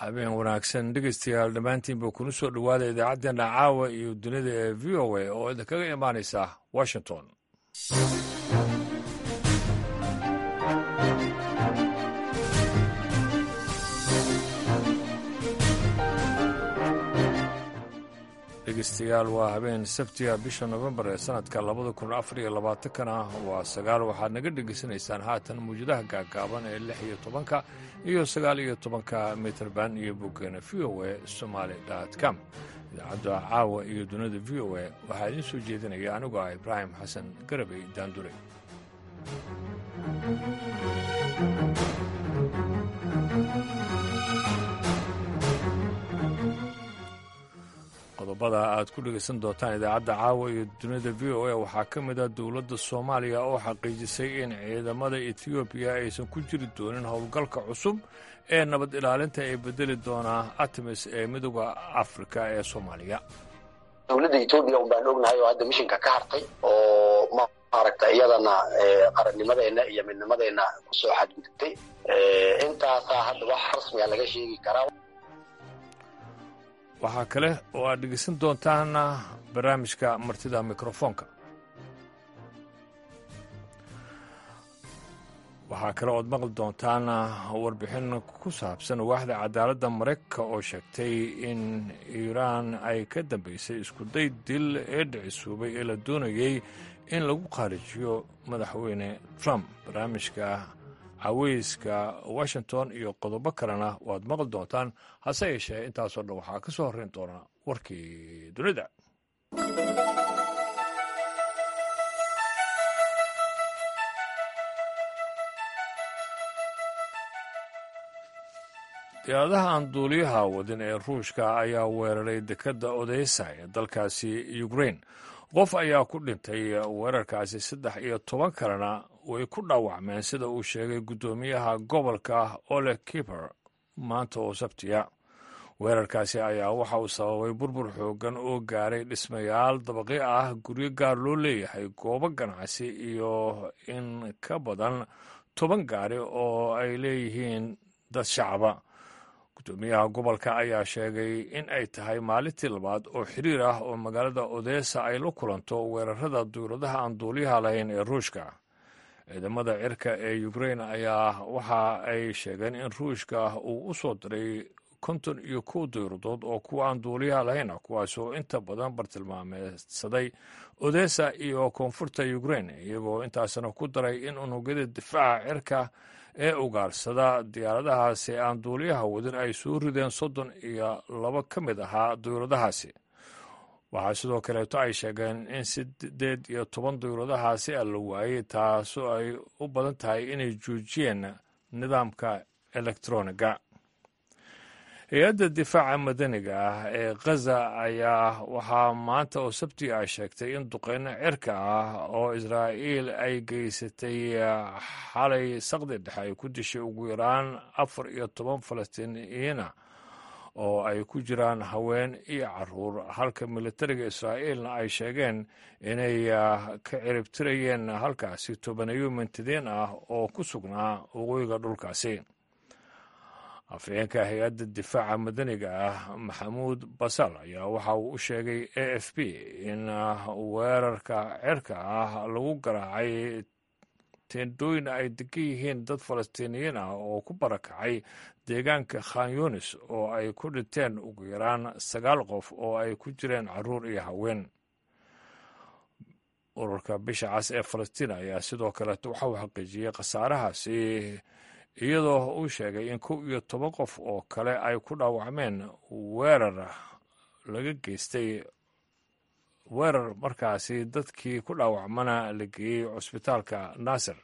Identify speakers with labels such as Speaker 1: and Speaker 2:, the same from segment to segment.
Speaker 1: habeen wanaagsan dhegeystayaal dhammaantiinba kuna soo dhowaada idaacaddeenna caawa iyo dunida ee v o a oo idinkaga imaanaysa washington dhegeystayaal waa habeen sabtiga bisha nofembar ee sanadka labada kun afar iyo labaatankana waa sagaal waxaad naga dhegeysanaysaan haatan mawjadaha gaagaaban ee lix iyo tobanka iyo sagaal iyo tobanka mitrband iyo boggeena v o a somaali com idaacadda caawa iyo dunida v o a waxaa idiin soo jeedinaya anigoo ah ibraahim xasan garabey daandure qodobada aad ku dhegaysan doontaan idaacadda caawa iyo dunida v o a waxaa ka mid ah dowladda soomaaliya oo xaqiijisay in ciidamada etoobiya aysan ku jiri doonin howlgalka cusub ee nabad ilaalinta ee bedeli doonaa artemis ee midooda afrika ee soomaaliya
Speaker 2: dowladda etoobiya un baan ognahay oo hadda mishinka ka hartay oo maaragta iyadana qarannimadeenna iyo midnimadeenna kusoo xadgudubtay intaasaa hadda wax rasmiga laga sheegi karaa
Speaker 1: waxaa kale oo aad dhegeysan doontaan barnaamijka martida mikrofoonka waxaa kale ood maqli doontaan warbixin ku saabsan waaxda cadaaladda maraykanka oo sheegtay in iiraan ay ka dambaysay iskuday dil ee dhicisuubay ee la doonayey in lagu qaarijiyo madaxweyne trump barnaamijka caweyska washington iyo qodobo kalena waad maqli doontaan hase yeeshee intaasoo dhan waxaa ka soo horrayn doona warkii dunida diyaaradaha aan duuliyaha wadin ee ruushka ayaa weeraray dekedda odeysa ee dalkaasi ukrain qof ayaa ku dhintay weerarkaasi saddex iyo toban kalena way ku dhaawacmeen sida uu sheegay guddoomiyaha gobolka ole kiper maanta oo sabtiya weerarkaasi ayaa waxa uu sababay burbur xooggan oo gaaray dhismayaal dabaqi ah guryo gaar loo leeyahay goobo ganacsi iyo in ka badan toban gaari oo ay leeyihiin dad shacaba guddoomiyaha gobolka ayaa sheegay in ay tahay maalintii labaad oo xiriir ah oo magaalada odesa ay la kulanto weerarada duuladaha aan duuliyaha lahayn ee ruushka ciidamada cirka ee ukrain ayaa waxa ay sheegeen in ruushka uu u soo diray konton iyo kow dayradood oo kuwa aan duuliyaha lahayn ah kuwaas oo inta badan bartilmaameedsaday odesa iyo koonfurta ukrain iyagoo intaasna ku daray in unugyada difaaca cirka ee ugaarsada diyaaradahaasi aan duuliyaha wadin ay soo rideen soddon iyo laba ka mid ahaa dawladahaasi waxaa sidoo kaleeto ay sheegeen in sideed iyo toban dawladahaasi a la waayey taasoo ay u badan tahay inay joojiyeen nidaamka elektroniga hay-adda difaaca madaniga ah ee khaza ayaa waxaa maanta oo sabti ah sheegtay in duqeyno cirka ah oo israa'iil ay geysatay xalay saqdi dhexe ay ku dishay ugu yaraan afar iyo toban falastiiniyiina oo ay ku jiraan haween iyo caruur halka militariga israa'iilna ay sheegeen inay ka ciribtirayeen halkaasi tobaneeyo mintidiin ah oo ku sugnaa waqooyiga dhulkaasi afhayeenka hay-adda difaaca madaniga ah maxamuud basal ayaa waxa uu u sheegay a f b in weerarka cirka ah lagu garaacay teendooyin ay degan yihiin dad falastiiniyiin ah oo ku barakacay deegaanka khan yunis oo ay ku dhinteen ugu yaraan sagaal qof oo ay ku jireen caruur iyo haween ururka bisha cas ee falastiin ayaa sidoo kaleeto waxa uu xaqiijiyey khasaarahaasi iyadoo uu sheegay in kow iyo toban qof oo kale ay ku dhaawacmeen weerar laga geystay weerar markaasi dadkii ku dhaawacmana la geeyey cusbitaalka naasir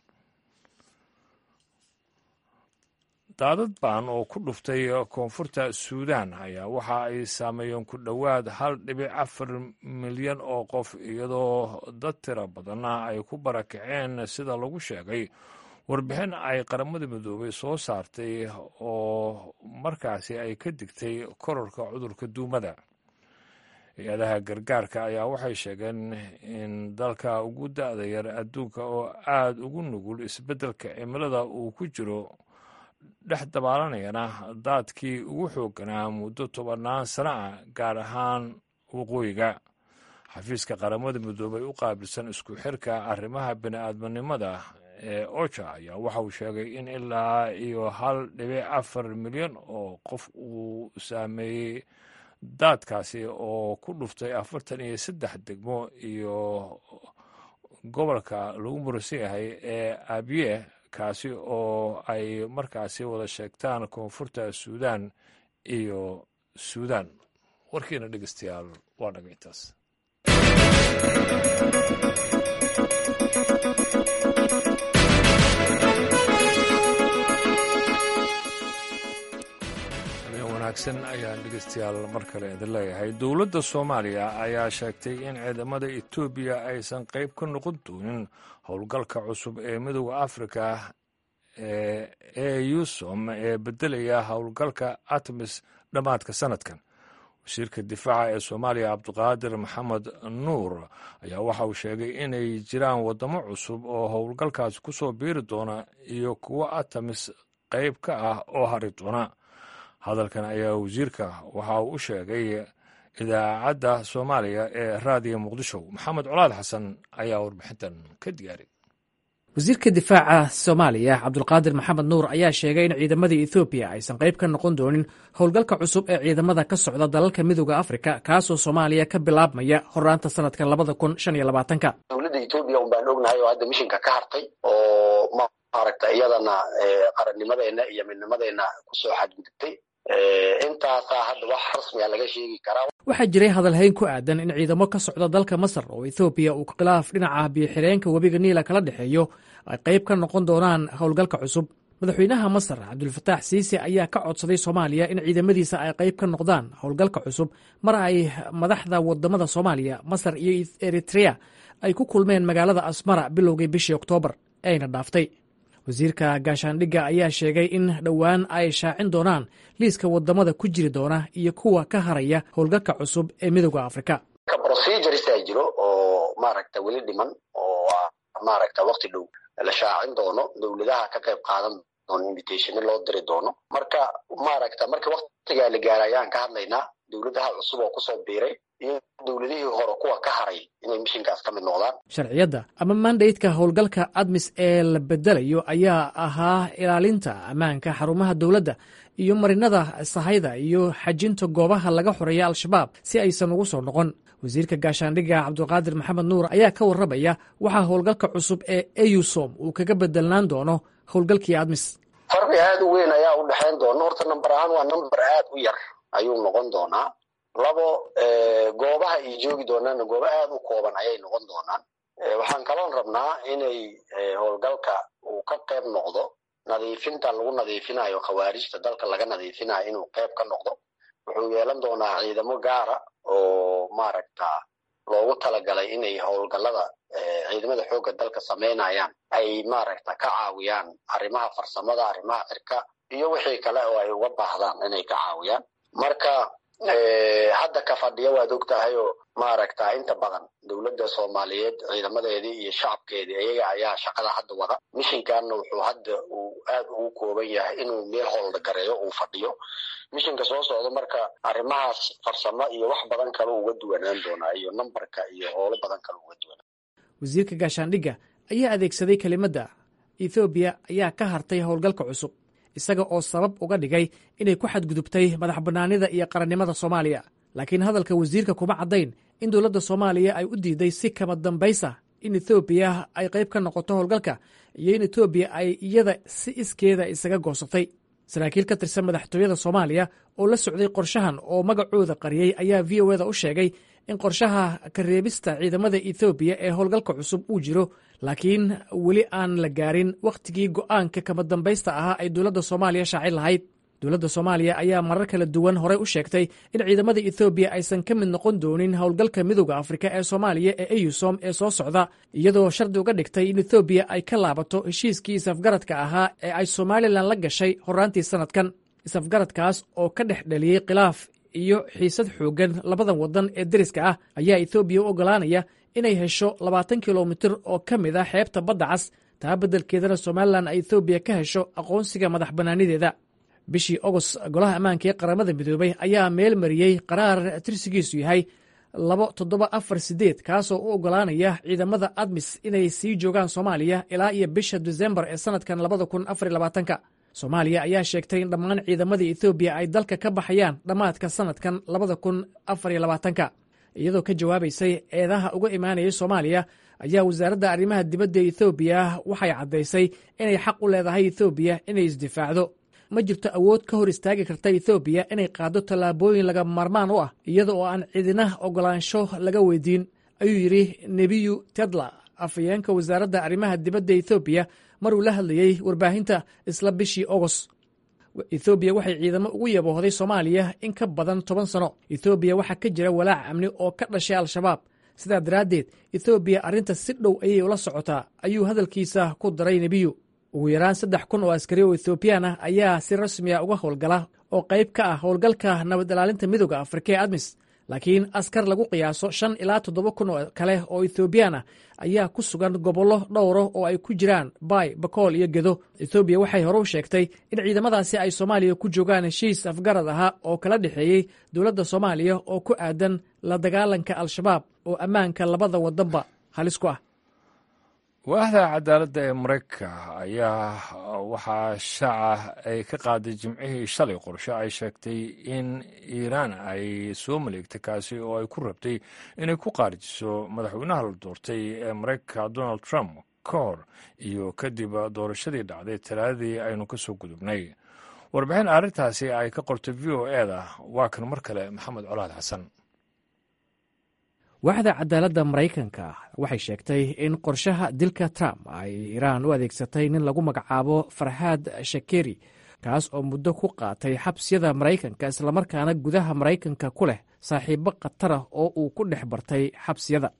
Speaker 1: daadad baan oo ku dhuftay koonfurta suudan ayaa waxa ay saameeyeen ku dhowaad hal dhibic afar milyan oo qof iyadoo dad tiro badanna ay ku barakaceen sida lagu sheegay warbixin ay qaramada midoobay soo saartay oo markaasi ay ka digtay kororka cudurka duumada hay-adaha gargaarka ayaa waxay sheegeen in dalka ugu da-da yar adduunka oo aada ugu nugul isbeddelka cimilada uu ku jiro dhex dabaalanayana daadkii ugu xoogganaa muddo tobannaan sana ah gaar ahaan waqooyiga xafiiska qaramada midoobay u qaabilsan isku xirka arrimaha bini'aadminimada ee oja ayaa waxa uu sheegay in ilaa iyo hal dhibic afar milyan oo qof uu saameeyey daadkaasi oo ku dhuftay afartan iyo saddex degmo iyo gobolka lagu murasan yahay ee abiye kaasi oo ay markaasi wada sheegtaan koonfurta suudan iyo suudan warkiina dhegeystayaal waa dhaga intaas wanaagsan ayaan dhegeystayaal mar kale idin leeyahay dowladda soomaaliya ayaa sheegtay in ciidamada etoobiya aysan qayb ka noqon doonin howlgalka cusub ee midooda afrika ee eusom ee beddelaya howlgalka atmis dhammaadka sanadkan wasiirka difaaca ee soomaaliya cabdiqaadir maxamed nuur ayaa waxa uu sheegay inay jiraan waddamo cusub oo howlgalkaasi ku soo biiri doona iyo kuwo atamis qayb ka ah oo hari doona hadalkan ayaa wasiirka waxa uu u sheegay idaacadda soomaaliya ee raadiyo muqdisho maxamed colaad xasan ayaa warbixintan ka diyaaray
Speaker 3: wasiirka difaaca soomaaliya cabdulqaadir maxamed nuur ayaa sheegay in ciidamada ethoobiya aysan qayb ka noqon doonin howlgalka cusub ee ciidamada ka socda dalalka midooda afrika kaasoo soomaaliya ka bilaabmaya horaanta sanadka labada kun shan iyo labaatanka
Speaker 2: dowladda etoobiya un baan ognahay oo hadda mishinka ka hartay oo maaragta iyadana qarannimadeenna iyo midnimadeenna kusoo xadgudubtay intaasaa hadda wax rasmiga laga sheegi karaa
Speaker 3: waxaa jiray hadalhayn ku aadan in ciidamo ka socda dalka masar oo ethoobiya uu khilaaf dhinaca biyo-xireenka webiga niila kala dhexeeyo ay qayb ka noqon doonaan howlgalka cusub madaxweynaha masar cabdulfataax siise ayaa ka codsaday soomaaliya in ciidamadiisa ay qayb ka noqdaan howlgalka cusub mar ay madaxda wadamada soomaaliya masar iyo eritrea ay ku kulmeen magaalada asmara bilowgii bishii oktoobar eeyna dhaaftay wasiirka gaashaandhigga ayaa sheegay in dhowaan ay shaacin doonaan liiska wadamada ku jiri doona iyo kuwa ka haraya howlgalka cusub ee midooda afrika
Speaker 2: proceduresa jiro oo maaragta weli dhiman oo maaragta wakti dhow la shaacin doono dowladaha ka qayb qaadan doono invitationa loo diri doono marka maaragta marka waktigaa la gaara ayaan ka hadlaynaa dowladaha cusub oo kusoo biiray iyo dowladihii hore kuwa ka haray inay mishinkaas ka mid noqdaan
Speaker 3: sharciyadda ama mandaydka howlgalka admis ee la bedelayo ayaa ahaa ilaalinta ammaanka xarumaha dowladda iyo marinada sahayda iyo xajinta goobaha laga xoreeya al-shabaab si aysan ugu soo noqon wasiirka gaashaandhigga cabdulqaadir maxamed nuur ayaa ka warramaya waxaa howlgalka cusub ee eusom uu kaga bedelnaan doono howlgalkii admis
Speaker 2: farqi aad u weyn ayaa u dhexayn doona horta namber ahaan waa namber aad u yar ayuu noqon doonaa labo goobaha ay joogi doonaanna goobo aad u kooban ayay noqon doonaan waxaan kaloon rabnaa inay howlgalka uu ka qayb noqdo nadiifinta lagu nadiifinayo khawaarijta dalka laga nadiifinayo inuu qayb ka noqdo wuxuu yeelan doonaa ciidamo gaara oo maaragta loogu talagalay inay howlgallada ciidamada xoogga dalka samaynayaan ay maaragta ka caawiyaan arrimaha farsamada arrimaha cirka iyo wixii kale oo ay uga baahdaan inay ka caawiyaan marka hadda ka fadhiya waad og tahay oo maaragta inta badan dowladda soomaaliyeed ciidamadeedii iyo shacabkeedii iyaga ayaa shaqada hadda wada mishinkanna wuxuu hadda uu aad ugu kooban yahay inuu meel howlgareeyo uu fadhiyo mishinka soo socda marka arrimahaas farsamo iyo wax badan kale uga duwanaan doonaa iyo nambarka iyo howlo badan kale uga duwanaan
Speaker 3: wasiirka gaashaandhigga ayaa adeegsaday kelimadda ethoobiya ayaa ka hartay howlgalka cusub isaga oo sabab uga dhigay inay ku xadgudubtay madax bannaanida iyo qarannimada soomaaliya laakiin hadalka wasiirka kuma caddayn in dowladda soomaaliya ay u diiday si kama dambaysa in ethoobiya ay qayb ka noqoto howlgalka iyo in etoobiya ay iyada si iskeeda isaga goosatay saraakiil ka tirsan madaxtooyada soomaaliya oo la socday qorshahan oo magacooda qariyey ayaa v o eda u sheegay in qorshaha kareebista ciidamada ethoobiya ee howlgalka cusub uu jiro laakiin weli aan la gaarin wakhtigii go'aanka kama dambaysta ahaa ay dowladda soomaaliya shaacin lahayd dowladda soomaaliya ayaa marar kala duwan horey u sheegtay in ciidamada ethoobiya aysan ka mid noqon doonin howlgalka midooda afrika ee soomaaliya ee eyusom ee soo socda iyadoo shardi uga dhigtay in ethoobiya ay ka laabato heshiiskii isafgaradka ahaa ee ay somalilan la gashay horaantii sanadkan isafgaradkaas oo ka dhex dhaliyey khilaaf iyo xiisad xooggan labadan waddan ee deriska ah ayaa ethoobiya u oggolaanaya inay hesho labaatan kilomitir oo ka mid ah xeebta badda cas taa beddelkeedana somalilan ay ethoobiya ka hesho aqoonsiga madax bannaanideeda bishii ogost golaha ammaanka ee qaramada midoobay ayaa meel mariyey qaraar tirsigiisu yahay labo toddoba afar sideed kaasoo u oggolaanaya ciidamada admis inay sii joogaan soomaaliya ilaa iyo bisha disembar ee sannadkan labada kun afar labaatanka soomaaliya ayaa sheegtay in dhammaan ciidamadii ethoobiya ay dalka ka baxayaan dhammaadka sannadkan labada kun afar labaatanka iyadoo ka jawaabaysay eedaha uga imaanayay soomaaliya ayaa wasaaradda arrimaha dibadda ethoobiya waxay caddaysay inay xaq u leedahay ethoobiya inay isdifaacdo ma jirto awood ka hor istaagi karta ethoobiya inay qaaddo tallaabooyin laga maarmaan u ah iyada oo aan cidina oggolaansho laga weydiin ayuu yidhi nebiyu tedla afhayeenka wasaaradda arrimaha dibadda ethoobiya maruu la hadlayey warbaahinta isla bishii ogost ethoobiya waxay ciidamo ugu yaboohday soomaaliya in ka badan toban sano ethoobiya waxaa ka jira walaac amni oo ka dhashay al-shabaab sidaa daraaddeed ethoobiya arrinta si dhow ayay ula socotaa ayuu hadalkiisa ku daray nebiyu ugu yaraan saddex kun oo askari oo ethoobiyan ah ayaa si rasmiya uga howlgala oo qayb ka ah howlgalka nabad ilaalinta midooda afrika ee admis laakiin askar lagu qiyaaso shan ilaa toddoba kun oo kale oo ethoobiyan ah ayaa ku sugan gobollo dhowro oo ay ku jiraan baay bakool iyo gedo ethoobiya waxay hore u sheegtay in ciidamadaasi ay soomaaliya ku joogaan heshiis afgarad ahaa oo kala dhexeeyey dowladda soomaaliya oo ku aadan la dagaalanka al-shabaab oo ammaanka labada wadanba halis ku ah
Speaker 1: waaxda cadaaladda ee maraykanka ayaa waxaa shaaca ay ka qaaday jimcihii shalay qorshe ay sheegtay in iiraan ay soo maleegtay kaasi oo ay ku rabtay inay ku qaarijiso madaxweynaha la doortay ee maraykanka donald trump ka hor iyo kadib doorashadii dhacday talaadadii aynu ka soo gudubnay warbixin arrintaasi ay ka qortay v o e da waa kan mar kale maxamed colaad xasan
Speaker 3: waaxda cadaaladda maraykanka waxay sheegtay in qorshaha dilka trump ay iiraan u adeegsatay nin lagu magacaabo farxaad shakeri kaas oo muddo ku qaatay xabsiyada maraykanka islamarkaana gudaha maraykanka ku leh saaxiibo khatarah oo uu ku dhex bartay xabsiyada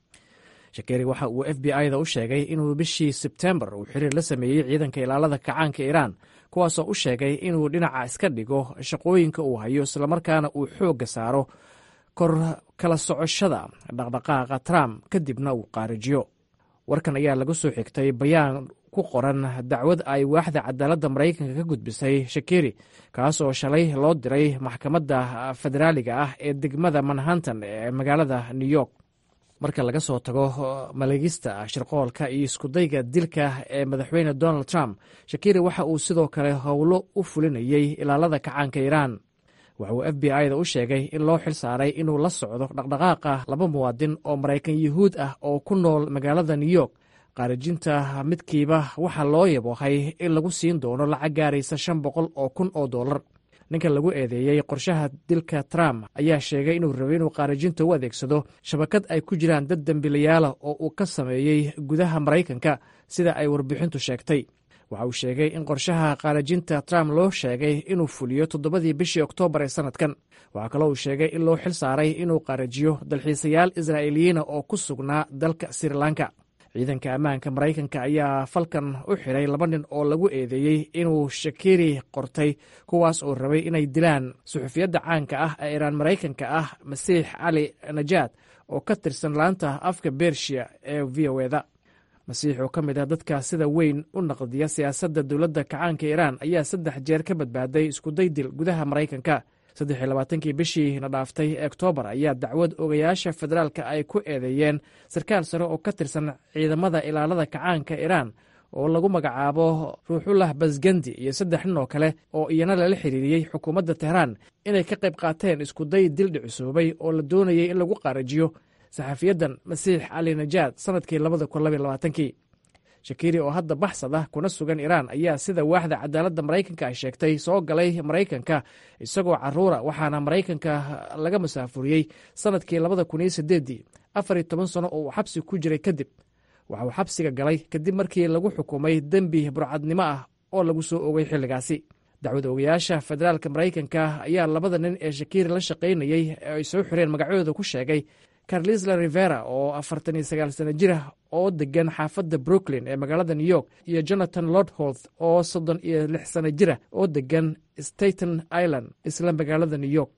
Speaker 3: shakeri waxa uu f b i-da u sheegay inuu bishii sebtembar uu xiriir la sameeyey ciidanka ilaalada kacaanka iiraan kuwaasoo u sheegay inuu dhinaca iska dhigo shaqooyinka uu hayo islamarkaana uu xoogga saaro kor kala socoshada dhaqdhaqaaqa trump kadibna uu qaarijiyo warkan ayaa laga soo xigtay bayaan ku qoran dacwad ay waaxda cadaaladda maraykanka ka gudbisay shakeri kaas oo shalay loo diray maxkamadda federaaliga ah ee degmada manhattan ee magaalada new york marka laga soo tago malegista shirqoolka iyo iskudayga dilka ee madaxweyne donald trump shakeri waxa uu sidoo kale howlo u fulinayey ilaalada kacaanka iiraan waxa uu f b i-da u sheegay in loo xil saaray inuu la socdo dhaqdhaqaaqa laba muwaadin oo maraykan yuhuud ah oo ku nool magaalada new york qaarijinta midkiiba waxaa loo yaboohay in lagu siin doono lacag gaaraysa shan boqol oo kun oo dollar ninka lagu eedeeyey qorshaha dilka trump ayaa sheegay inuu rabay inuu qaarijinta u adeegsado shabakad ay ku jiraan dad dembiilayaala oo uu ka sameeyey gudaha maraykanka sida ay warbixintu sheegtay waxa uu sheegay in qorshaha qaarajinta trump loo sheegay inuu fuliyo toddobadii bishii oktoobar ee sannadkan waxaa kaloo uu sheegay in loo xil saaray inuu qaarajiyo dalxiisayaal israa'iiliyiina oo ku sugnaa dalka srilanka ciidanka ammaanka maraykanka ayaa falkan u xiray laba nin oo lagu eedeeyey inuu shakiri qortay kuwaas oo rabay inay dilaan suxufiyadda caanka ah ee iiraan maraykanka ah masiix cali najaad oo ka tirsan laanta afka bershiya ee v o eda masiix oo ka mid ah dadka sida weyn u naqdiya siyaasadda dowladda kacaanka iiraan ayaa saddex jeer ka badbaaday iskudaydil gudaha maraykanka saddex iyo labaatankii bishii na dhaaftay ee oktoobar ayaa dacwad ogayaasha federaalka ay ku eedeeyeen sarkaal sare oo ka tirsan ciidamada ilaalada kacaanka iiraan oo lagu magacaabo ruuxullah basgandi iyo saddex nin oo kale oo iyana lala xiriiriyey xukuumadda tehraan inay ka qayb qaateen iskuday dil dhicisoobay oo la doonayay in lagu qaarajiyo saxafiyadan masiix cali najaad sannadkii labada kun labaiy labaatankii shakiri oo hadda baxsad ah kuna sugan iiraan ayaa sida waaxda cadaaladda maraykanka ay sheegtay soo galay maraykanka isagoo caruura waxaana maraykanka laga masaafuriyey sannadkii labada kun iyo sideeddii afar iyo toban sano oo uu xabsi ku jiray kadib waxa uu xabsiga galay kadib markii lagu xukumay dembi burcadnimo ah oo lagu soo ogay xilligaasi dacwad ogayaasha federaalka maraykanka ayaa labada nin ee shakiri la shaqaynayey ee ay soo xireen magacyadooda ku sheegay carlisla rivera oo afartan iyo sagaal sano jir ah oo degan xaafadda brooklyn ee magaalada new york iyo jonathan lordholth oo soddon iyo lix sano jir ah oo degan staten island isla magaalada new york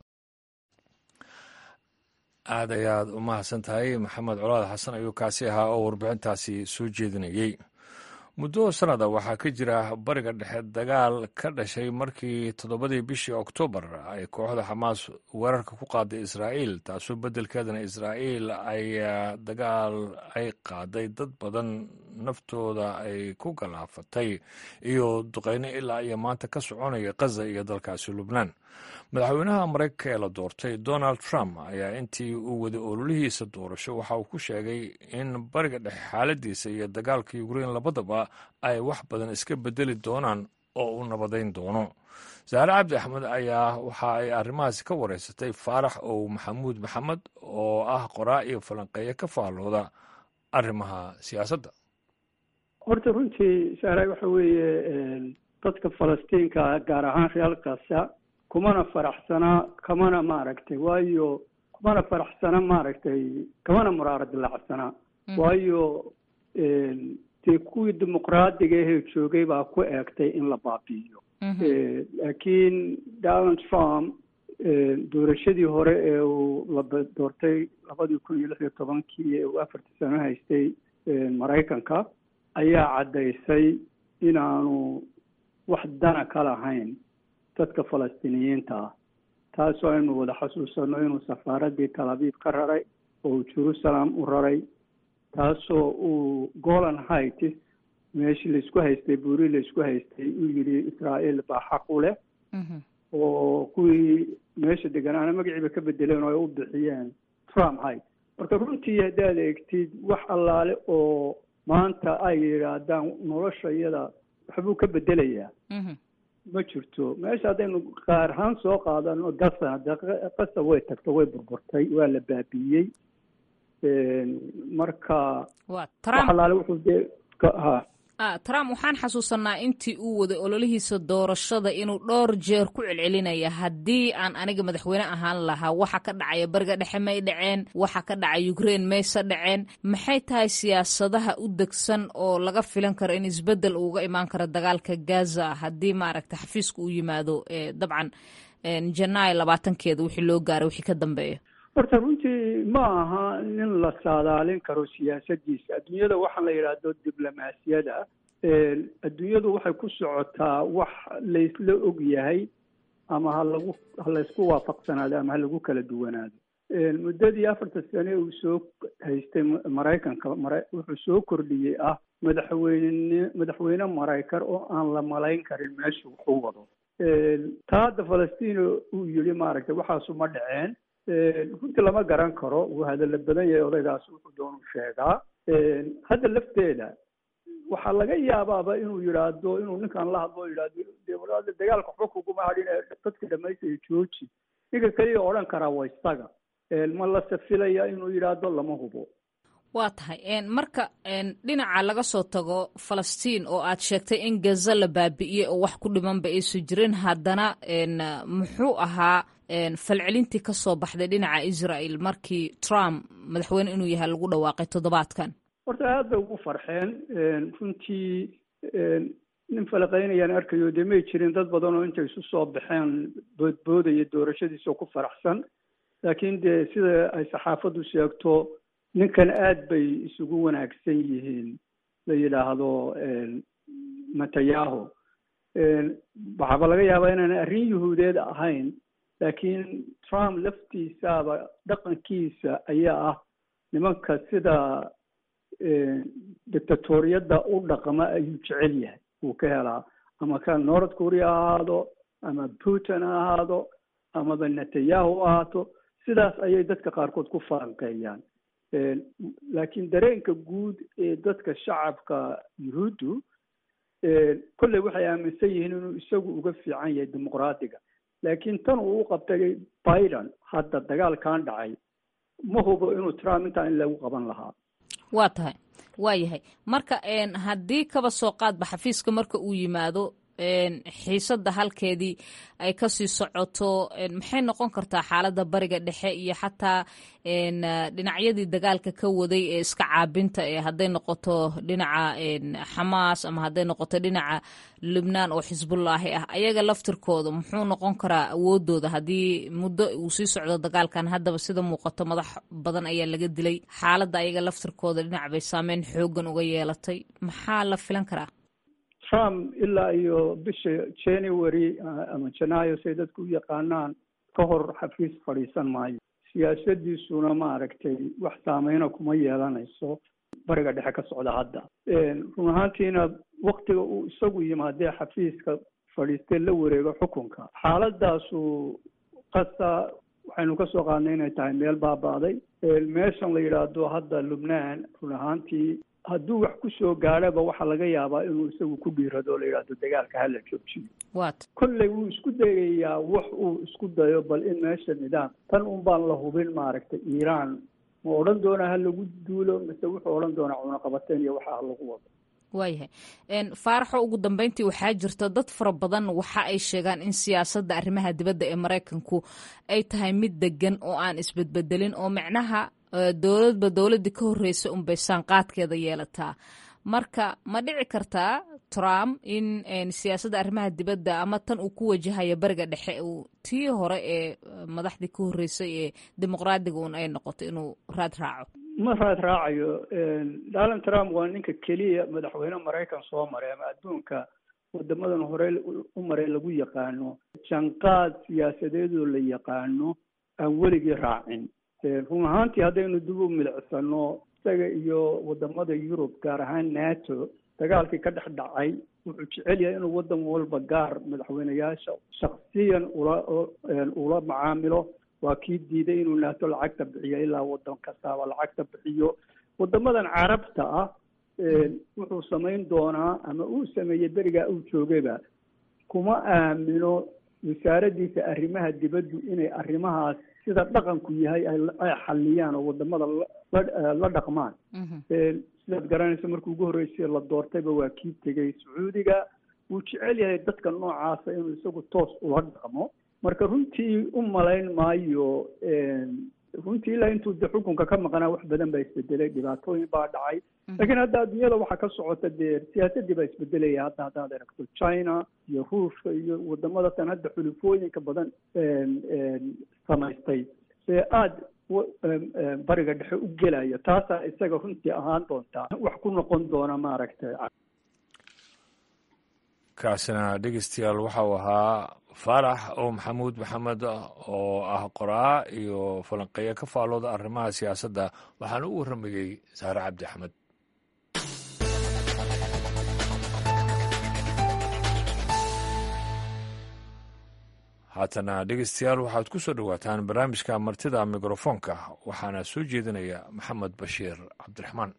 Speaker 1: aad ayaad u mahadsan tahay maxamed colaad xasan ayuu kaasi ahaa oo warbixintaasi soo jeedinayey muddo sannada waxaa ka jira bariga dhexe dagaal ka dhashay markii toddobadii bishii oktoobar ay kooxda xamaas weerarka ku qaaday israa'iil taasoo beddelkeedana israa'iil ay dagaal ay qaaday dad badan naftooda ay ku galaafatay iyo duqeyno ilaa iyo maanta ka soconaya khaza iyo dalkaasi lubnaan madaxweynaha maraykanka ee la doortay donald trump ayaa intii uu waday ololihiisa doorasho waxa uu ku sheegay in bariga dhexe xaaladiisa iyo dagaalka ukrein labadaba ay wax badan iska bedeli doonaan oo uu nabadayn doono saare cabdi axmed ayaa waxa ay arrimahaasi ka wareysatay faarax ow maxamuud maxamed oo ah qoraa iyo falanqeeya ka faallooda arrimaha siyaasadda
Speaker 4: horta runtii saare waxa weeye dadka falastiinka gaar ahaan real kasa kumana faraxsana kamana maaragtay waayo kumana faraxsana maaragtay kamana muraara dilacsana waayo dee kuwii dimuqraadiga ahee joogay baa ku eegtay in la baabi'iyo laakiin donald trump doorashadii hore ee uu la doortay labadii kun iyo lix iyo tobankii ee uu afartii sano haystay maraykanka ayaa caddaysay inaanu wax dana ka lahayn dadka falastiiniyiinta ah taasoo aynu wada xasuusano inuu safaaraddii talabiib ka raray oo uu jerusalem u raray taasoo uu golan heights meeshii laisku haystay buuri laisku haystay uu yidhi israa'iil baa xaq u leh oo kuwii meesha deganaana magaciiba ka bedeleen oo ay u bixiyeen trump height marka runtii haddaad eegtid wax allaale oo maanta ay yidhaahdaan nolosha iyada waxbuu ka bedelayaa ma jirto meesha haddaynu qaar ahaan soo qaadano gasana dee qasa way tagto way burburtay waa la baabiiyey marka wax allaale wuxuu dee ha
Speaker 5: trump waxaan xasuusanaa intii uu waday ololihiisa doorashada inuu dhowr jeer ku celcelinaya haddii aan aniga madaxweyne ahaan lahaa waxa ka dhacaya bariga dhexe may dhaceen waxa ka dhacay ukraine mayse dhaceen maxay tahay siyaasadaha u degsan oo laga filan karo in isbedel uuga imaan karo dagaalka gaza haddii maaragta xafiiska uu yimaado dabcan janaay labaatankeeda wixii loo gaaray wixii ka dambeeya
Speaker 4: horta runtii ma aha nin la saadaalin karo siyaasadiisa adduunyada waxaa la yidhaahdo diblomaasiyada adduunyadu waxay ku socotaa wax laysla og yahay ama ha lagu ha laysku waafaqsanaado ama ha lagu kala duwanaado muddadii afarta sane uu soo haystay maraykanka mara wuxuu soo kordhiyey ah madaxweyne madaxweyne maraykan oo aan la malayn karin meesha wuxuu wado taa hadda falastiin uu yidhi maaragtay waxaasu ma dhaceen runtii lama garan karo wuu hadalla badan yahay odaygaas wuxuu doonu sheegaa hadda lafteeda waxaa laga yaabaaba inuu yidhaahdo inuu ninkan la hadlo yidhahdo dagaalka waxba kuguma hadhin ee dadka dhamaystaya jooji ninka keliya odhan karaa waa isaga ma la safilaya inuu yidhaahdo lama hubo
Speaker 5: waa tahay marka dhinaca laga soo tago falastiin oo aad sheegtay in gaza la baabi'iyey oo wax ku dhimanba aysu jirin haddana muxuu ahaa falcelintii ka soo baxday dhinaca israel markii trump madaxweyne inuu yahay lagu dhawaaqay toddobaadkan
Speaker 4: horta aad bay ugu farxeen runtii nin falaqaynayaan arkayo dee may jirin dad badan oo intay isu soo baxeen boodboodaya doorashadiisa oo ku faraxsan laakiin dee sida ay saxaafaddu sheegto ninkan aad bay isugu wanaagsan yihiin la yidhaahdo matayaho waxaaba laga yaabaa inaana arrin yuhuudeed ahayn laakiin trump laftiisaaba dhaqankiisa ayaa ah nimanka sida dictatoriyadda u dhaqma ayuu jecel yahay wuu ka helaa ama ka north korea ha ahaado ama putin ha ahaado amaba netanyahu ahaato sidaas ayay dadka qaarkood ku falanqeeyaan laakiin dareenka guud ee dadka shacabka yuhuuddu kolley waxay aaminsan yihiin inuu isagu uga fiican yahay dimuqraadiga laakiin tan uu u qabtay biden hadda dagaalkan dhacay ma hubo inuu trump intaa in lagu qaban lahaa
Speaker 5: waa tahay waa yahay marka haddii kaba soo qaadba xafiiska marka uu yimaado xiisadda halkeedii ay kasii socoto maxay noqon kartaa xaaladda bariga dhexe iyo xataa dhinacyadii dagaalka ka waday ee iska caabinta ee hadday noqoto dhinaca xamaas ama hadday noqoto dhinaca lubnaan oo xisbullaahi ah ayaga laftirkooda muxuu noqon karaa awoodooda haddii muddo uu sii socdo dagaalkan haddaba sida muuqato madax badan ayaa laga dilay xaaladda ayaga laftirkooda dhinac bay saameyn xoogan uga yeelatay maxaa la filan karaa
Speaker 4: trump ilaa iyo bisha january ama janaayo say dadku u yaqaanaan ka hor xafiis fadhiisan maayo siyaasadiisuna maaragtay wax saameyna kuma yeelanayso bariga dhexe ka socda hadda run ahaantiina waktiga uu isagu yimaadee xafiiska fadhiistee la wareego xukunka xaaladaasu qasa waxaynu ka soo qaadnay inay tahay meel baaba'day meeshan la yidhaahdo hadda lubnaan run ahaantii hadduu wax ku soo gaadhaba waxaa laga yaabaa inuu isagu ku dhiirado o la yidhahdo dagaalka hala joojiyo
Speaker 5: wat
Speaker 4: kolley wuu isku dayayaa wax uu isku dayo bal in meesha nidaam tan un baan la hubin maaragtay iiraan ma odhan doonaa ha lagu duulo mise wuxuu odhan doonaa cunaqabateen iyo waxa ha lagu wado
Speaker 5: waayahay faaraxo ugu dambeyntii waxaa jirta dad fara badan waxa ay sheegaan in siyaasadda arrimaha dibadda ee maraykanku ay tahay mid degan oo aan isbedbedelin oo macnaha dowladba dowladdii ka horreysa unbay saanqaadkeeda yeelataa marka ma dhici kartaa trump in siyaasadda arrimaha dibadda ama tan uu ku wajahayo bariga dhexe uu tii hore ee madaxdii ka horreysay ee dimuqraadiga un ay noqoto inuu raad raaco
Speaker 4: ma raad raacayo donald trump waa ninka keliya madaxweyne maraykan soo maray ama adduunka wadamadan hore u maray lagu yaqaano janqaad siyaasadeedoo la yaqaano aan weligii raacin run ahaantii haddaynu dib u milicsano isaga iyo wadamada yurub gaar ahaan nato dagaalkii ka dhex dhacay wuxuu jecel yahay inuu wadan walba gaar madaxweyneyaasha shaksiyan ula ula macaamilo waa kii diiday inuu nato lacagta bixiyo ilaa wadan kastaaba lacagta bixiyo wadamadan carabta ah wuxuu samayn doonaa ama uu sameeyey berigaa uu joogayba kuma aamino wasaaraddiisa arrimaha dibaddu inay arrimahaas sida dhaqanku yahay ay xaliyaan oo wadamada la dhaqmaan sidaad garanaysa markii ugu horreysay la doortayba waa kii tegey sacuudiga wuu jecel yahay dadka noocaasa inuu isagu toos ula dhaqmo marka runtii u malayn maayo runtii ilaa intuu de xukunka ka maqnaa wax badan baa isbedelay dhibaatooyin baa dhacay laakiin hadda adduunyada waxaa ka socota dee siyaasadii baa isbedelaya hadda haddaad aragto china iyo ruushka iyo wadamada tan hadda xulufooyinka badan samaystay ee aada bariga dhexe u gelaya taasaa isaga runtii ahaan doontaa wax ku noqon doona maaragtay
Speaker 1: kaasina dhegeystayaal waxa uu ahaa faarax oo maxamuud maxamed oo ah qoraa iyo falanqeeya ka faalooda arrimaha siyaasadda waxaana u warramayey saare cabdi axmed haatana dhegeystayaal waxaad ku soo dhowaataan barnaamijka martida mikrofoonka waxaana soo jeedinaya maxamed bashiir cabdiraxmaan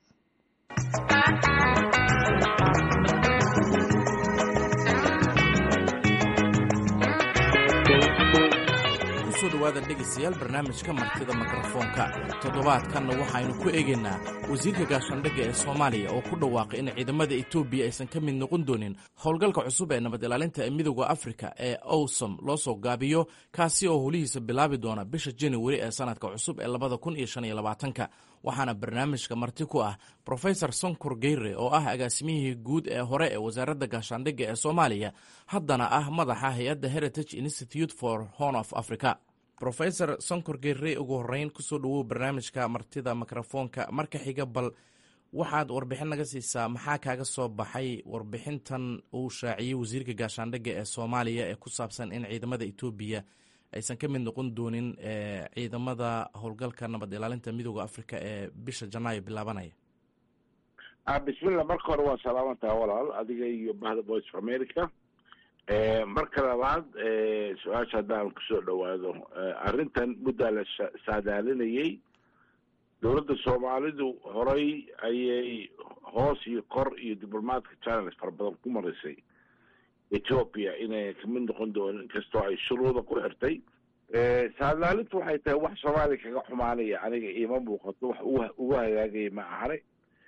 Speaker 6: kusoo dhawaada dhegaystayaal barnaamijka martida mikrofoonka toddobaadkanna waxaynu ku eegaynaa wasiirka gaashaandhigga ee soomaaliya oo ku dhawaaqay in ciidamada etoobiya aysan ka mid noqon doonin howlgalka cusub ee nabad ilaalinta ee midooda afrika ee owsom loo soo gaabiyo kaasi oo howlihiisa bilaabi doona bisha januari ee sanadka cusub ee labada kun iyo shan iyo labaatanka waxaana barnaamijka marti ku ah profesor sonkor geyre oo ah agaasimihii guud ee hore ee wasaaradda gaashaandhigga ee soomaaliya haddana ah madaxa hay-adda heritage institute for horn of africa rofesor sonkor geyre ugu horeyn kusoo dhawow barnaamijka martida mikrofoonka marka xiga bal waxaad warbixin naga siisaa maxaa kaaga soo baxay warbixintan uu shaaciyey wasiirka gaashaandhigga ee soomaaliya ee ku saabsan in ciidamada etoobiya aysan ka mid noqon doonin ciidamada howlgalka nabad ilaalinta midooda africa ee bisha janaayo bilaabanaya
Speaker 7: bismillah marka hore waa salaamantaha walaal adiga iyo bahda voice of america marka labaad su-aasha haddaan kusoo dhawaado arrintan muddaa la saadaalinayey dowladda soomaalidu horay ayay hoos iyo kor iyo diblomaadka channels fara badan ku marisay ethoopia inay kamid noqon doonin inkastoo ay shuruuda ku xirtay saadaalintu waxay tahay wax soomaaliya kaga xumaanaya aniga iima muuqato wax ugu hagaagaya ma ahane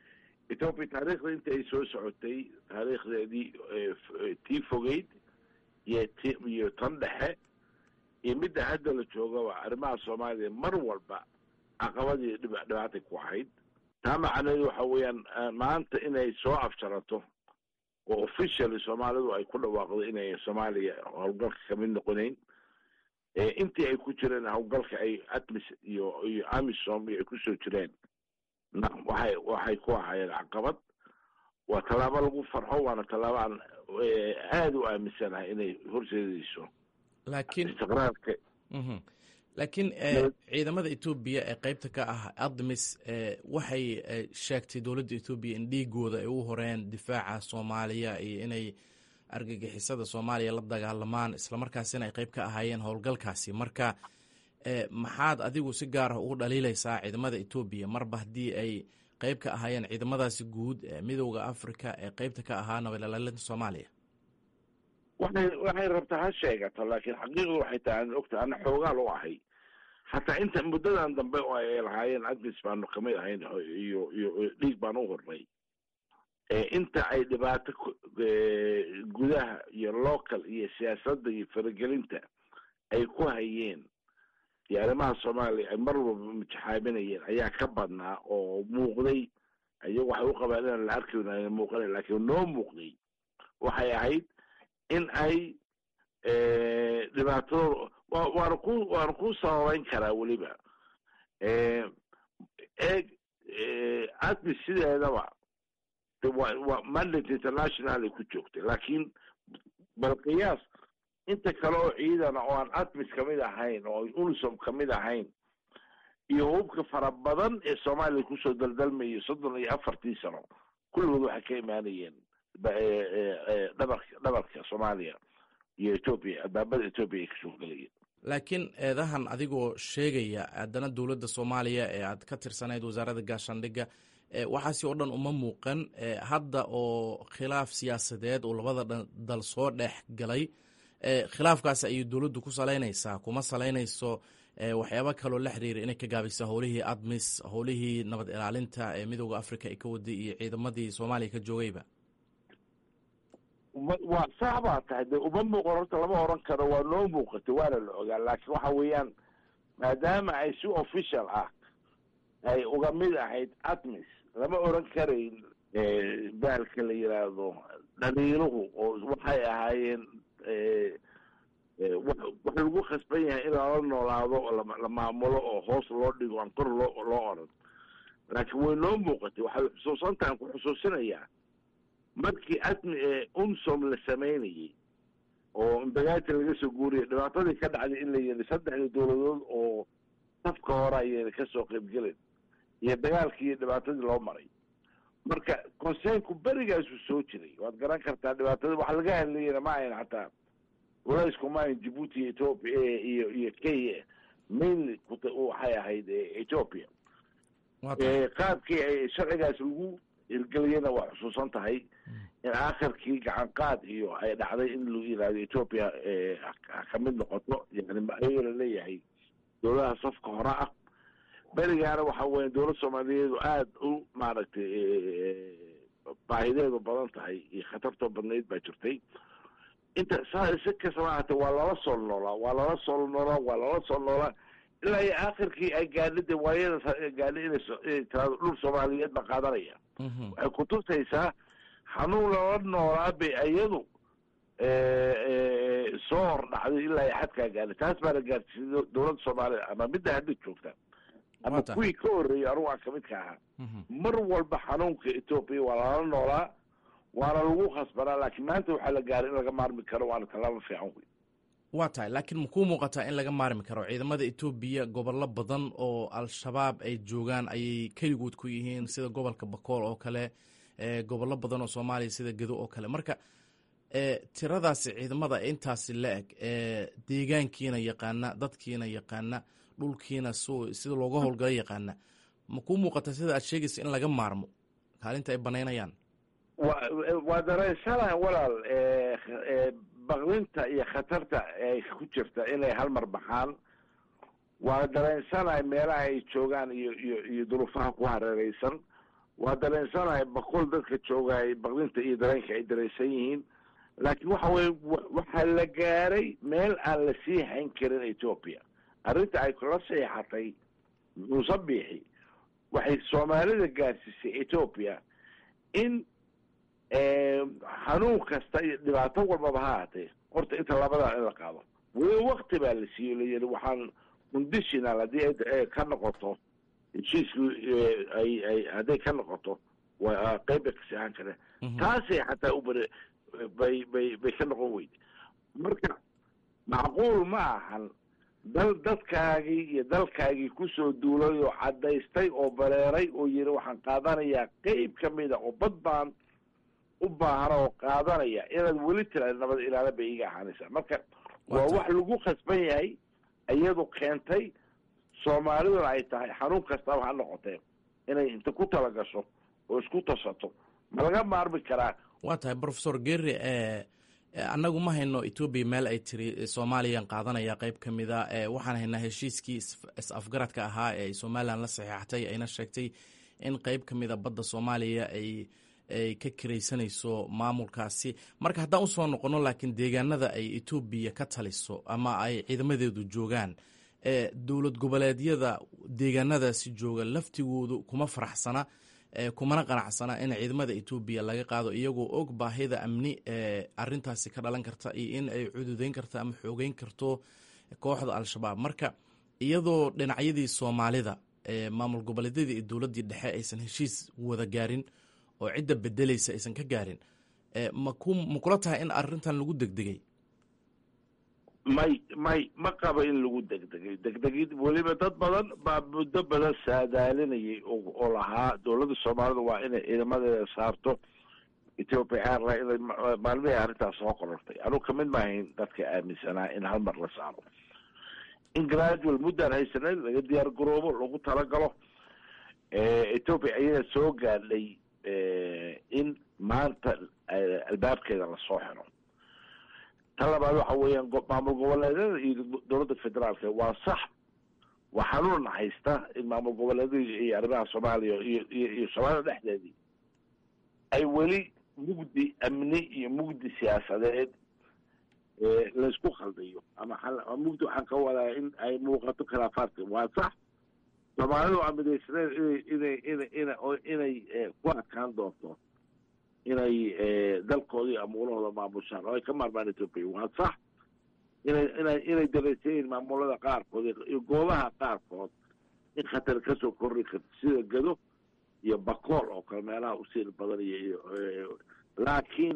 Speaker 7: ethoopia taariikhda inta ay soo socotay taariikhdeedii tii fogeyd iyo ti iyo tan dhexe iyo midda hadda la joogaba arrimaha soomaaliya mar walba caqabadii dhib dhibaatay ku ahayd taa macnaheedu waxa weeyaan maanta inay soo afjarato oo officially soomaalidu ay ku dhawaaqdo inay soomaaliya howlgalka kamid noqonayn intii ay ku jireen howlgalka ay atmis iyo iyo amisom iyo ay kusoo jireen waxay waxay ku ahaayeen caqabad waa tallaabo lagu farxo waana tallaabo aan aada u aaminsanahay inay horseedayso
Speaker 6: laakiin
Speaker 7: istiqraarka
Speaker 6: laakiin ciidamada etoobiya ee qeybta ka ah admis waxay sheegtay dowladda etoobiya in dhiigooda ay u horeen difaaca soomaaliya iyo inay argagixisada soomaaliya la dagaalamaan islamarkaasina ay qeyb ka ahaayeen howlgalkaasi marka maxaad adigu si gaar ah ugu dhaliilaysaa ciidamada etoobiya marba haddii ay qeyb ka ahaayeen ciidamadaasi guud ee midowda africa ee qeybta ka ahaa nabadilaalinta soomaaliya
Speaker 7: waxay waxay rabtaa ha sheegato laakiin xaqiiqdu waxay tahay aan ogta ana xoogaal u ahay hataa inta muddadan dambe oo ay lahaayeen admis baanu kamid ahayn iyo iyo dhiig baan u hornay inta ay dhibaato gudaha iyo local iyo siyaasadda iyo faragelinta ay ku hayeen iyo arrimaha soomaaliya ay mar walba mutaxaaminayeen ayaa ka badnaa oo muuqday iyagu waxay u qabaan inaan la arki waayna muuqana laakiin noo muuqday waxay ahayd in ay dhibaatadooda waana ku waana ku sababeyn karaa weliba eeg admis sideedaba waa waa mandate international ay ku joogtay laakiin bal qiyaas inta kale oo ciidana oo aan admis kamid ahayn oo unisom kamid ahayn iyo hubka fara badan ee soomaaliya kusoo daldalmayay soddon iyo afartii sano kulligood waxay ka imaanayeen dhabarka dhabarka soomaaliya iyo etoobiya albaabada etoobiya ay kasoo gelayeen
Speaker 6: laakiin eedahan adigoo sheegaya haddana dowladda soomaaliya ee aad ka tirsanayd wasaaradda gaashaandhigga waxaasi oo dhan uma muuqan hadda oo khilaaf siyaasadeed oo labada dal soo dhex galay khilaafkaas ayay dowladdu ku salaynaysaa kuma salaynayso waxyaaba kaloo la xiriira inay ka gaabisa howlihii admis howlihii nabad ilaalinta ee midooda africa ay ka waday iyo ciidamadii soomaaliya ka joogayba
Speaker 7: waa sax baa tahay de uma muuqan horta lama oran karo waa noo muuqatay waana la ogaa laakiin waxa weeyaan maadaama ay si official ah ay uga mid ahayd admis lama oran karayn bahalka la yiraahdo dhaliiluhu oo waxay ahaayeen wax lagu khasban yahay in lala noolaado la maamulo oo hoos loo dhigo aan kor loo loo oran laakiin way noo muuqatay waxaad xusuusantahan ku xusuusinayaa markii admi umsom la samaynayay oo imbagaati laga soo guuriyay dhibaatadii ka dhacday in la yiri saddexda dowladood oo safka hore ayayna kasoo qaybgelin iyo dagaalkii iyo dhibaatadii loo maray marka conseynku berigaasuu soo jiray waad garan kartaa dhibaatada waxa laga hadlayana ma ahayn xataa walaysku ma ahayn djibuuti iyo ethoopia iyo iyo kenya mainly waxay ahayd ethoopia qaabkii ay sharcigaas lagu hirgeliyana waa xusuusan tahay in aakhirkii gacan qaad iyo ay dhacday in lagu yihahdo ethoopia kamid noqoto yani ayagoo laleeyahay dowladaha safka hore ah berigaana waxa weya dowlad soomaaliyeedu aada u maaragtay baahideedu badan tahay iyo khatartoo badnayd baa jirtay inta si kastaba hata waa lala soo noolaa waa lala soo noolaa waa lala soo noolaa ilaa iyo aakhirkii ay gaadhida waayada gaadhi inay tiraado dhul soomaaliyeed ba qaadanaya waxay kutusaysaa xanuun lala noolaa bay iyadu soo hor dhacday ilaa iyo xadkaa gaadhay taas baana gaarsiisay dowladda soomaaliya ama midda hadda joogta ama kuwii ka horreeyay anugu aan kamid ka ahaa mar walba xanuunka etoobiya waa lala noolaa waana lagu khasbanaa laakiin maanta waxaa la gaaray in laga maarmi karo waana tallaabo fiican wey
Speaker 6: waa tahay laakiin makuu muuqataa in laga maarmi karo ciidamada etoobiya gobollo badan oo al-shabaab ay joogaan ayay keligood ku yihiin sida gobolka bakool oo kale gobollo badan oo soomaaliya sida gedo oo kale marka tiradaasi ciidamada intaasi la eg deegaankiina yaqaana dadkiina yaqaana dhulkiina sida looga howlgala yaqaana makuu muuqataa sida aad sheegaysa in laga maarmo kaalinta ay banaynayaan
Speaker 7: wa waa dareensanaha walaal bakdinta iyo khatarta ay ku jirta inay hal mar baxaan waa dareensanahay meelaha ay joogaan iyo iyo iyo duruufaha ku hareereysan waa dareensanahay boqol dadka joogaay baqdinta iyo dareenka ay dareensan yihiin laakiin waxa weye waxaa la gaaray meel aan la sii hayn karin etoobiya arrinta ay kula seexatay muuse biixi waxay soomaalida gaarsiisay etoobiya in xanuun kasta iyo dhibaato walbaba ha haatee horta inta labadaa in la qaado weli wakti baa la siiyo layidhi waxaan conditional haddii ay ka noqoto heshiisku ay ay hadday ka noqoto waa qeyb bay kasii ahaan kareen taasay xataa u bare bay bay bay ka noqon weyde marka macquul ma ahan dal dadkaagii iyo dalkaagii kusoo duulay oo caddaystay oo bareeray oo yidhi waxaan qaadanayaa qeyb ka mida oo bad baan u baahana oo qaadanaya inaad weli tiraad nabad ilaala bay iga ahaanaysaa marka waa wax lagu khasban yahay iyadu keentay soomaaliduna ay tahay xanuun kastaba ha noqotee inay inta ku tala gasho oo isku tasato ma laga maarmi karaa
Speaker 6: waa tahay profesor geri annagu ma hayno etoobiya meel ay tiri soomaaliyan qaadanaya qeyb ka mida waxaan haynaa heshiiskii is-afgaradka ahaa ee ay somalilan la saxiixatay ayna sheegtay in qeyb ka mida badda soomaaliya ay ay ka kiraysanayso maamulkaasi marka haddaan usoo noqono laakiin deegaanada ay etoobiya ka taliso ama ay ciidamadeedu joogaan dowlad goboleedyada deegaanadaasi jooga laftigoodu kuma faraxsana kumana qanacsana in ciidamada etoobiya laga qaado iyagoo og baahida amni ee arintaasi ka dhalan karta iyo in ay cududeyn karto ama xoogeyn karto kooxda al-shabaab marka iyadoo dhinacyadii soomaalida maamul goboleedyadii iyo dowladdii dhexe aysan heshiis wada gaarin oo cidda bedelaysa aysan ka gaarin ma kula tahay in arintan lagu degdegay
Speaker 7: may may ma qabo in lagu degdegay degdegid weliba dad badan baa muddo badan saadaalinayay oo lahaa dowladda soomaalida waa inay ciidamadeeda saarto ethiopia airline inay maalmihii arrintaas soo qorortay anugu kamid maahayn dadka aaminsanaa in hal mar la saaro in gradual muddaan haysanay laga diyaar garoobo lagu talagalo ethiopia ayada soo gaadhay in maanta albaabkeeda lasoo xiro tan labaad waxa weeyaan maamul goboleedyada iyo dowladda federaalka waa sax waa xanuunna haysta in maamul goboleedyada iyo arrimaha soomaaliya iyo iyo iyo soomaalida dhexdeedii ay weli mugdi amni iyo mugdi siyaasadeed laysku khaldayo ama mugdi waxaan ka wadaa in ay muuqato khilaafaadka waa sax soomaalidu waa midaysaneed inay inay ina inay ku adkaan doonto inay dalkoodii amuulahooda maamushaan oo ay ka maarmaan ethoopia waa sax inay inay inay dareysayiin maamulada qaarkood iyo goobaha qaarkood in khatar kasoo korri karto sida gado iyo bakool oo kale meelaha usiil badan iyo laakiin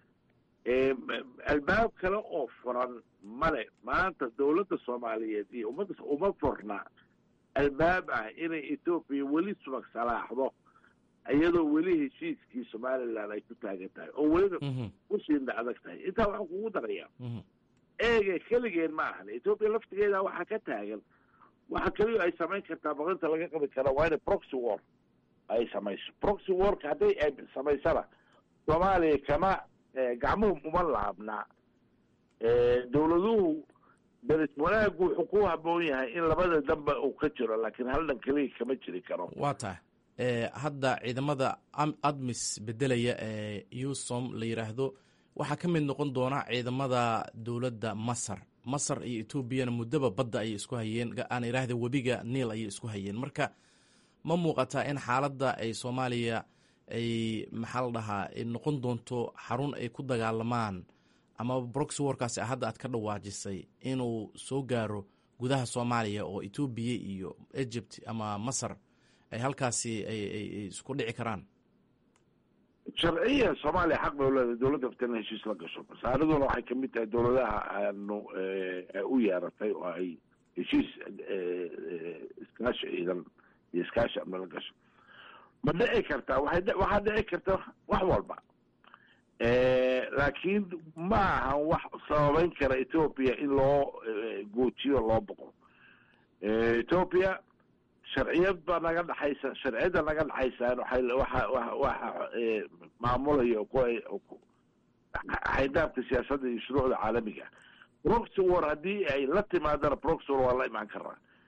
Speaker 7: albaab kale oo furan male maanta dowladda soomaaliyeed iyo ummadda uma furna albaab ah inay ethoopia weli subag salaaxdo iyadoo weli heshiiskii somalilan ay ku taagan tahay oo weliba usiinda adag tahay intaa waxaan kugu darayaa eege keligeen ma ahan ethoopia laftigeeda waxaa ka taagan waxa keliya ay samayn kartaa baqinta laga qabi kara waa inay proxy war ay samayso proxy warka hadday ay samaysana soomaaliya kama gacmuhu uma laabna dowladuhu daris wanaagu wuxuu ku haboon yahay in labada danba uu ka jiro laakiin hal dhan keliya kama jiri karo
Speaker 6: waa tahay hadda ciidamada admis bedelaya ee usom la yidhaahdo waxaa ka mid noqon doona ciidamada dowladda masar masar iyo etoobiyana muddaba badda ayay isku hayeen aan idhaahda webiga niil ayay isku hayeen marka ma muuqataa in xaaladda ay soomaaliya ay maxaa la dhahaa noqon doonto xarun ay ku dagaalamaan ama broxy warkaasi hadda aad ka dhawaajisay inuu soo gaaro gudaha soomaaliya oo etoobiya iyo egypt ama masar ay halkaasi ay isku dhici karaan
Speaker 7: sharciya soomaaliya xaq bay uleedahay dowladda aftan heshiis la gasho masaariduna waxay kamid tahay dowladaha aanu u yeeratay oo ay heshiis iskaashi ciidan iyo iskaashi amni la gasho ma dhici kartaa waay waxaa dhici karta wax walba laakiin ma ahan wax sababeyn kara ethoopia in loo goojiyo loo boqo ethoopia sharciyad baa naga dhexaysa sharciyadda naga dhexaysaan waxay waxa waxa maamulaya xaydaabka siyaasadda iyo shuruucda caalamiga proxy war haddii ay la timaadana proxy war waa la imaan karaa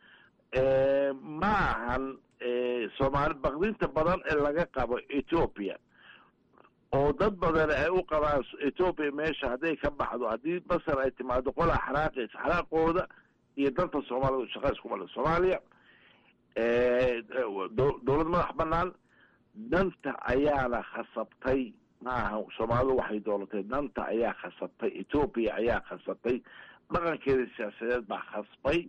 Speaker 7: ma ahan soomaali bakdinta badan ee laga qabo ethoopia oo dad badan ay u qabaan ethoopia meesha hadday ka baxdo haddii masar ay timaado qolaa xanaaqaysa xanaaqooda iyo danta soomaalida shaqa isku male soomaaliya dowlad madax banaan danta ayaana khasabtay maaha soomaalidu waxay doolatay danta ayaa khasabtay ethoopia ayaa khasabtay dhaqankeeda siyaasadeed baa khasbay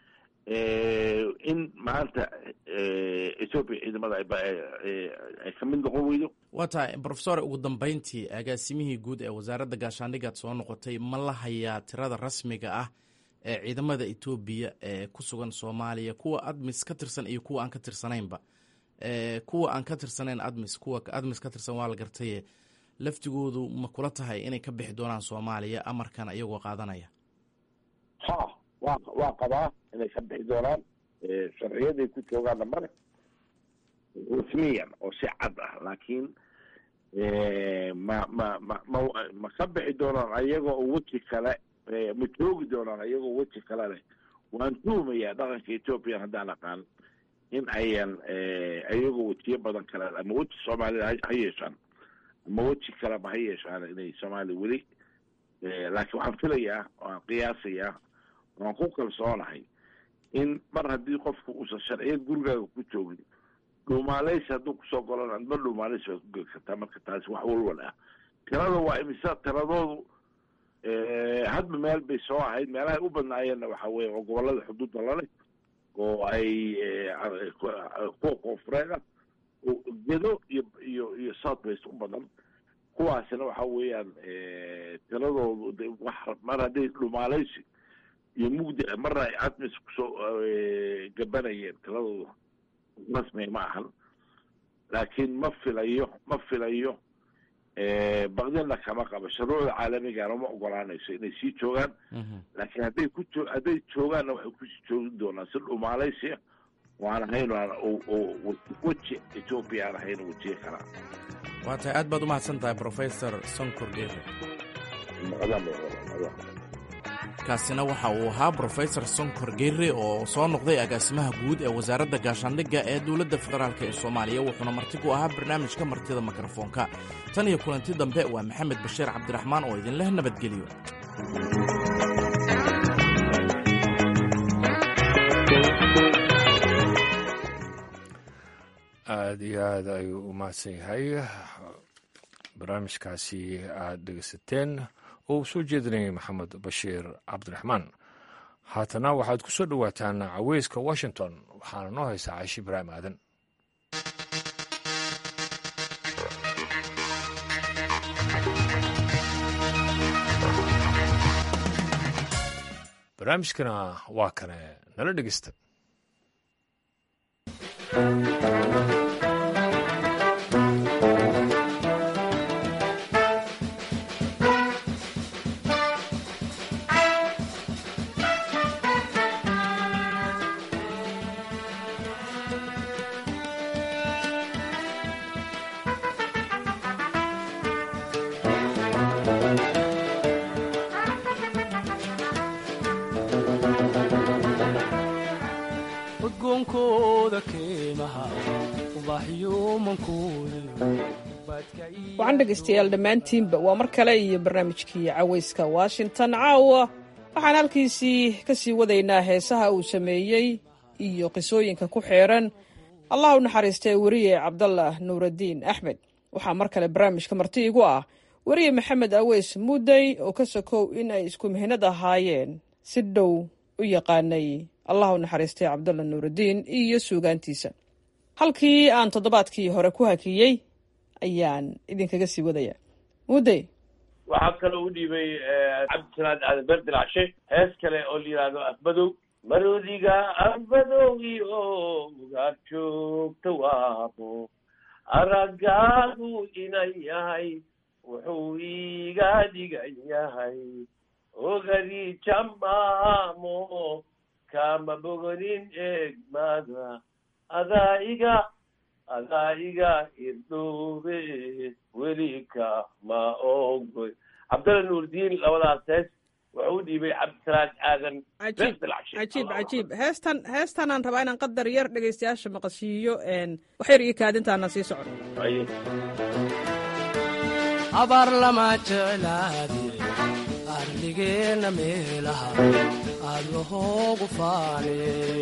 Speaker 7: in maanta ethoopia ciidamada ay ka mid noqon weydo
Speaker 6: waa tahay brofesor ugu dambeyntii agaasimihii guud ee wasaaradda gaashaandhigaad soo noqotay ma la hayaa tirada rasmiga ah ee ciidamada etoobiya ee ku sugan soomaaliya kuwa admis ka tirsan iyo kuwa aan ka tirsanaynba kuwa aan ka tirsanayn admis kuwa admis ka tirsan waa la gartaye laftigoodu ma kula tahay inay ka bixi doonaan soomaaliya amarkan iyagoo qaadanaya
Speaker 7: ha wa waa qabaa inay ka bixi doonaan sharciyaday ku joogaanna male rasmiyan oo si cad ah laakiin ma ma ma ma ma ka bixi doonaan ayagoo weji kale ma joogi doonaan ayagoo weji kale leh waan tuumayaa dhaqanka ethoopiyan haddaan aqaan in ayan ayagoo wejiyo badan kale ama weji soomaalida ha yeeshaan ama weji kaleba ha yeeshaan inay soomaaliya weli laakiin waxaan filayaa waan qiyaasayaa waan ku kalsoonahay in mar haddii qofku uusan sharciyad gurigaaga ku joogin dhuumaaleysi hadduu kusoo golan adma dhuumaaleysi baad ku geli kartaa marka taasi wax walwal ah tirada waa imisa tiradoodu hadba meel bay soo ahayd meelahay u badnaayeenna waxa weye oo gobolada xuduudda laleh oo ay kuwa koonfureed ah oo gedo iyo iyo iyo south west u badan kuwaasina waxa weeyaan tiradoodu wax mar hadday dhumaaleysi iyo mugdi marna ay admis kusoo gabanayeen tiradoodu rasmi ma ahan laakiin ma filayo ma filayo bakdina kama qabo shuruucda caalamigana ma ogolaanayso inay sii joogaan laakiin hadday ku jo hadday joogaanna waxay kusii joogi doonaan si dhumaalaysia waan ahayn weji ethoopia aan ahayn wejiye kalaa
Speaker 6: waa tahay aad baad u mahadsan tahay brofesor sonkor dheere kaasina waxa uu ahaa brofesor sonkor geere oo soo noqday agaasimaha guud ee wasaaradda gaashaandhigga ee dowladda federaalk ee soomaaliya wuxuuna marti ku ahaa barnaamijka martida mikrofoonka tan iyo kulanti dambe waa maxamed bashiir cabdiraxmaan oo idinleh nabadgeliyo
Speaker 1: aada iyo aad ayuu u mahadsan yahay barnaamijkaasi aada dhegeysateen oo uu soo jeedinayay maxamed bashiir cabdiraxmaan haatana waxaad ku soo dhowaataan caweyska washington waxaana noo haysaa caashi ibraahim aadan barnaamijkana waa kane nala dhegeysta
Speaker 8: waxaan dhegaystayaal dhammaantiinba waa mar kale iyo barnaamijkii cawayska washington caawa waxaan halkiisii ka sii wadaynaa heesaha uu sameeyey iyo qisooyinka ku xeeran allah u naxariistay weriye cabdallah nuuraddiin axmed waxaa mar kale barnaamijka marti igu ah weriye maxamed aweys muudey oo ka sokow in ay isku mihnad ahaayeen si dhow u yaqaanay allah u naxariistay cabdallah nuuraddiin iyo suugaantiisa halkii aan toddobaadkii hore ku hakiyey ayaan idinkaga sii wadaya mudey
Speaker 9: waxaa kaloo u dhiibay cabdisalaad aadan berdilcshe hees kale oo la yidhaahdo afmadow marodiga afmadowgi oo ugaad joogta waabo araggaagu inan yahay wuxuu iiga dhigan yahay ogadi jamaamo kama bogonin eegmada adaa iga adaa iga irdhoobe welika ma ogoy cabdalla nuurdiin labadaas hees wuxuu u dhiibay cabdisalaad aadan
Speaker 8: cajiib
Speaker 9: beerdilcshe
Speaker 8: cajiib cajiib heestan heestanaan rabaa inaan qadar yar dhegaystayaasha maqashiiyo wax yar iyo kaadintaana sii socon
Speaker 10: abaar lama jeclaadi arligeenna meelaha aad lahoogu faane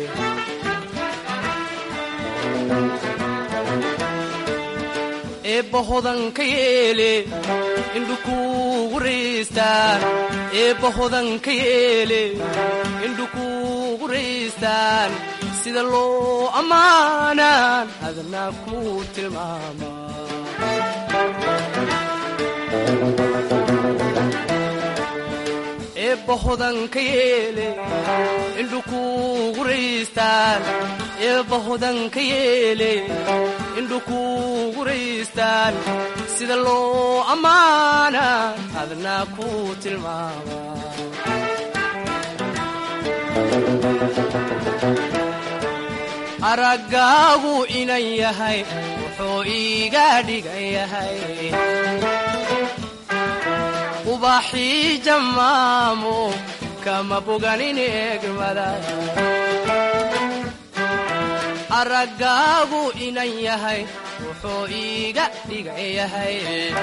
Speaker 10: eebba hodanka yeele indhukuugu riistaan eebba hodanka yeele indhukuugu riistaan sida loo ammaanaan adna ku tilmaama eebba hodanka yeele indhukuugu riistaan eebba hodanka yeele indhukuugu riistaan sida loo ammaana adna ku tilmaama araggaagu inan yahay wuxuu iiga dhigan yahay ubaxii jammaamo kama boganin eegmada araggaagu inan yahay wuxuu iiga dhigan yahay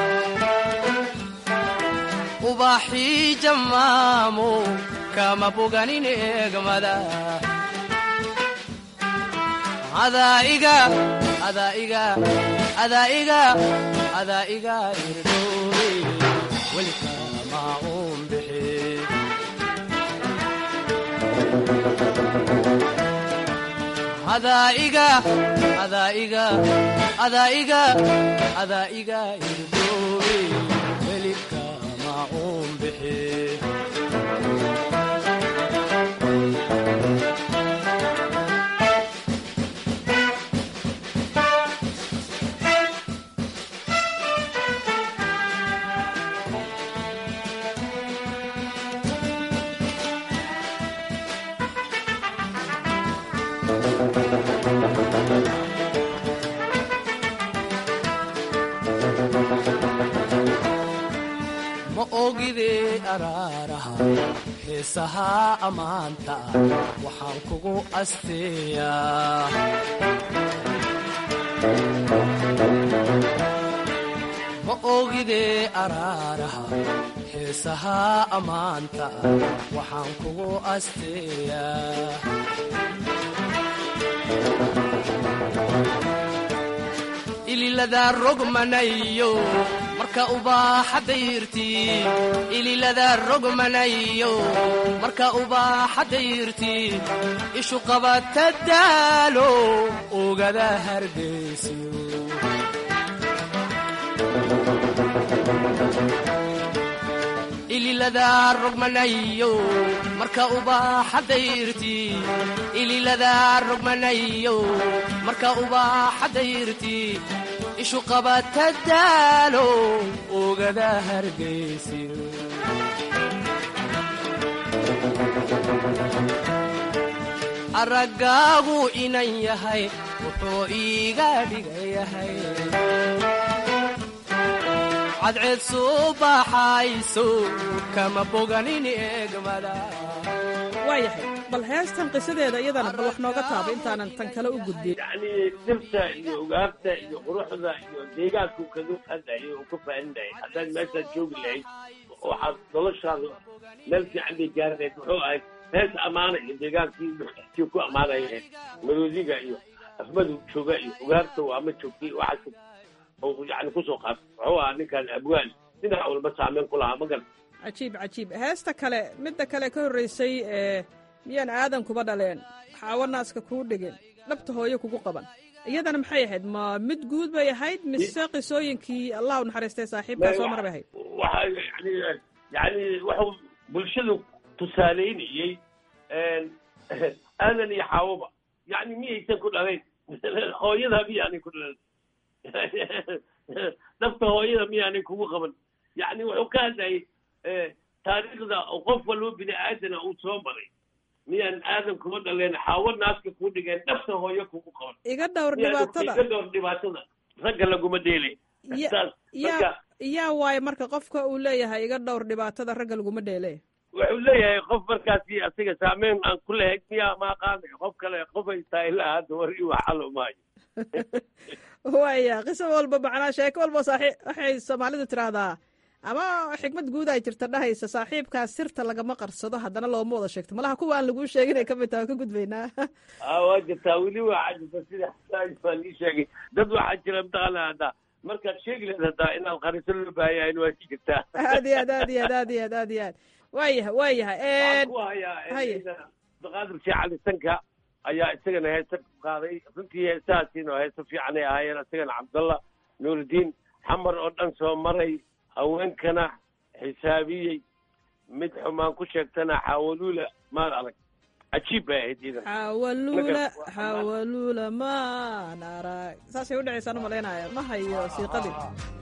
Speaker 10: ubaxii jammaamo kama boganin eegmada adaiga adaiga adaiga adaiga irdhoobe welikama uun bixi adaiga adaiga adaiga adaiga irdhoobe welikama uun bixi ma ogidee araaraha xiisaha ammaanta waxaan kugu asteeyaa ma ogidee araaraha xiisaha ammaanta waxaan kugu asteeyaa ililada rogmanayo marka ubaaxa dayrtii ililada rogmanayo marka ubaaxa dayrtii ishu qabata daalo ogada hargaysiyo ililada rogmanayo marka ubaaxa dayrtii ililada rogmanayo marka ubaaxa dayrtii ishu qabata daalo ogada hargaysiyo araggaagu inan yahay wuxuu iiga dhigan yahay cadceed soo baxayso kama boganin eegmada
Speaker 8: waa yahay bal heestan qisadeeda iyadana bal wax nooga taaba intaanan tan kale u gudbin
Speaker 9: yacni dhirta iyo ugaarta iyo quruxda iyo deegaanku kaga hadlayay oo ka faa'iidayay haddaad meeshaad joogi lahayd waxaad noloshaada meel fiican bay gaaranayd muxuu ahayd hees ammaanaya deegaankii duxtii ku ammaanaya maroodiga iyo afmadu jooga iyo ugaarta waa ma joogtay waxaas oo yani kusoo qaatay muxuu ahaa ninkan abwaan dhinac walba saameyn ku lahaa magan
Speaker 8: cajiib cajiib heesta kale midda kale ka horraysay ee miyaan aadan kuba dhaleen xaawo naaska kuu dhigin dhabta hooyo kugu qaban iyadana maxay ahayd ma mid guud bay ahayd mise qisooyinkii allah u naxariistay saaxiibkaa soo mar bay ahayd
Speaker 9: waxa yani yani wuxuu bulshadu tusaaleynayey aadan iyo xaawoba yani miyaysan ku dhalayn hooyada miyaanay ku dhalan dhabta hooyada miyaanay kugu qaban yani wuxuu ka hadlayay taariikhda qof walba bini aadana uu soo maray miyaan aadan kuma dhaleen xaawo naaska kuu dhigeen dhabta hooyo kugu qaban
Speaker 8: iga dhowr dhibaatada
Speaker 9: iga dhowr dhibaatada ragga laguma dheelay saas marka
Speaker 8: yaa waayo marka qofka uu leeyahay iga dhowr dhibaatada ragga laguma dheele
Speaker 9: wuxuu leeyahay qof markaasi asiga saameyn aan ku lahayn miyaa ma aqaanay qof kale qof haystaa ilaa hadda war ii waxalo maayo
Speaker 8: waya qiso walba macnaa sheeko walba saaxiib waxay soomaalidu tiraahdaa ama xikmad guud ay jirta dhahaysa saaxiibkaa sirta lagama qarsado haddana looma wada sheegto malaha kuwa aan laguu sheegin ay kamid taha ka gudbaynaa
Speaker 9: a waa jirtaa weli waxaa jirta sida xasaaj baa lii sheegay dad waxaa jira mataqaana hadda markaad sheegi lahayd haddaa inaad qariso loo baahayahin waa si jirtaa
Speaker 8: aad iyo aad aad iyo aad aad iyo aad aad iyo aad waayahay waayahay
Speaker 9: waxaan ku hayaa
Speaker 8: haye.
Speaker 9: abdiqaadir sheekh cali sanka ayaa isagana heese ku qaaday runtii heesahaasiina heese fiicanay ahaayeen isagana cabdallah nuurudiin xamar oo dhan soo maray haweenkana xisaabiyey mid xumaan ku sheegtana xaawaluula maal adag cajiib bay ahayd iidan
Speaker 8: xawaluula xawaluula maan arag saasay u dhacaysaan u malaynaya ma hayo siiqadii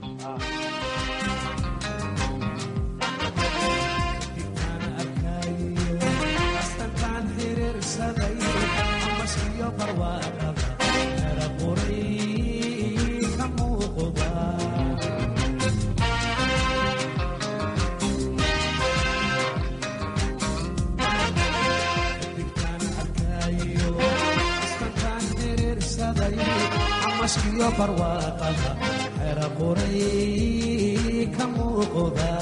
Speaker 11: amaskiyo barwaaqada xera qoray ka muuqda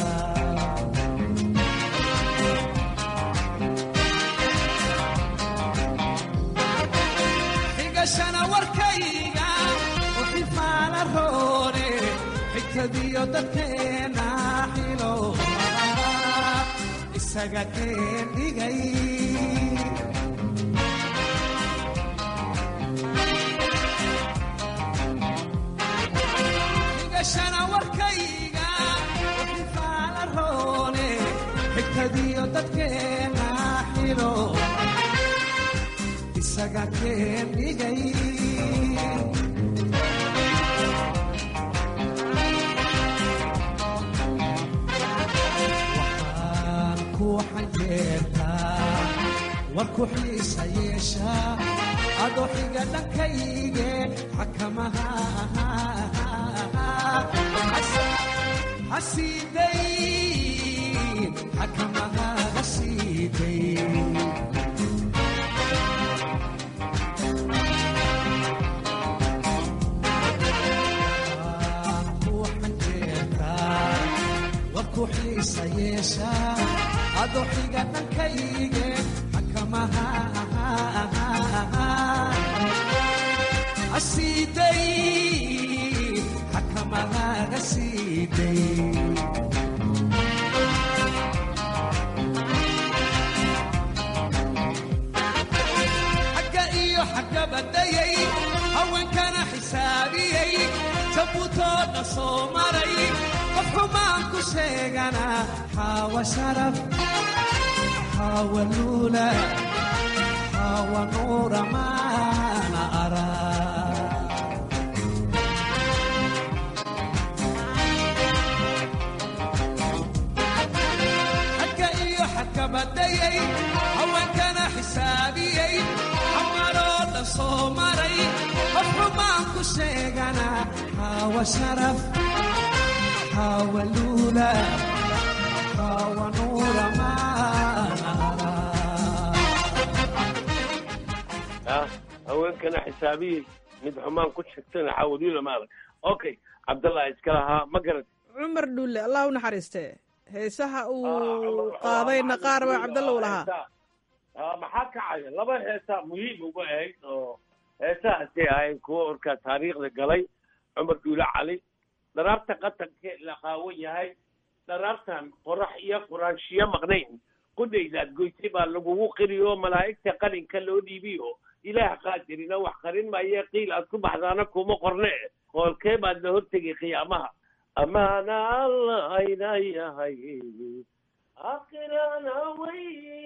Speaker 11: xigashana warkayga uxifaala roone xigtadiyo dadkeena xilo isaga keen dhigay xigashana warkayga uxifaala roone xigtadiyo dadkeena xilo isaga keen dhigay waxaan ku xanjeertaa warku xiisa yeesha adoo xiga dhankayge xakamaha hasiiday xakamaha hasiiday warku xiisa yeesha adoo xiga dhankayge xakamaha asiiday xakamahaaga siiday xagga iyo xagga badayay haweenkana xisaabiyey jabuutooda soo maray qof xumaan ku sheegana xaawa sharaf xaawa luula xaawa nuura maana arag xagga iyo xagga badayay haweenkana xisaabiyey xamaroo dhan soo maray qof xumaan ku sheegana xaawa sharaf xaawa luula xaawa nuura maana
Speaker 9: ah haweenkana xisaabiyey mid xumaan ku sheegtana xaawaluula maadag okay cabdallah iska lahaa ma garat
Speaker 8: cumar dhulle allah u naxariiste heesaha uu qaadayna qaar baa cabdalla u lahaa
Speaker 9: Ah, maxaa kacaya laba heesaa muhiim uga ahayd oo heesahaasay ahayn kuwo orkaa taariikhda galay cumar dhuule cali dharaarta qatanka la qaawan yahay dharaartan qorax iyo quraanshiyo maqnayn qudhaydaad goysay baa lagugu qiriyo malaa'igta qalinka loo dhiibiyo ilaah qaadirina wax qarin maaye qiil aad ku baxdaana kuma qorne qoolkee baad la hortegay qiyaamaha amaana allah ayna yahay akhirana way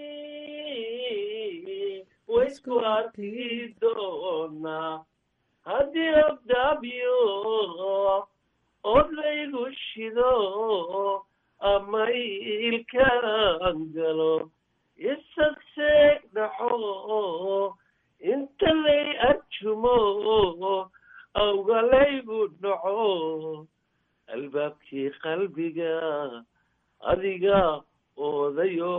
Speaker 9: waysku arki doonaa haddii abdaabyo od laygu shido ama ilkaan galo isag seeg dhaxo inta lay arjumo awga laygu dhaco albaabkii qalbiga adiga oodayo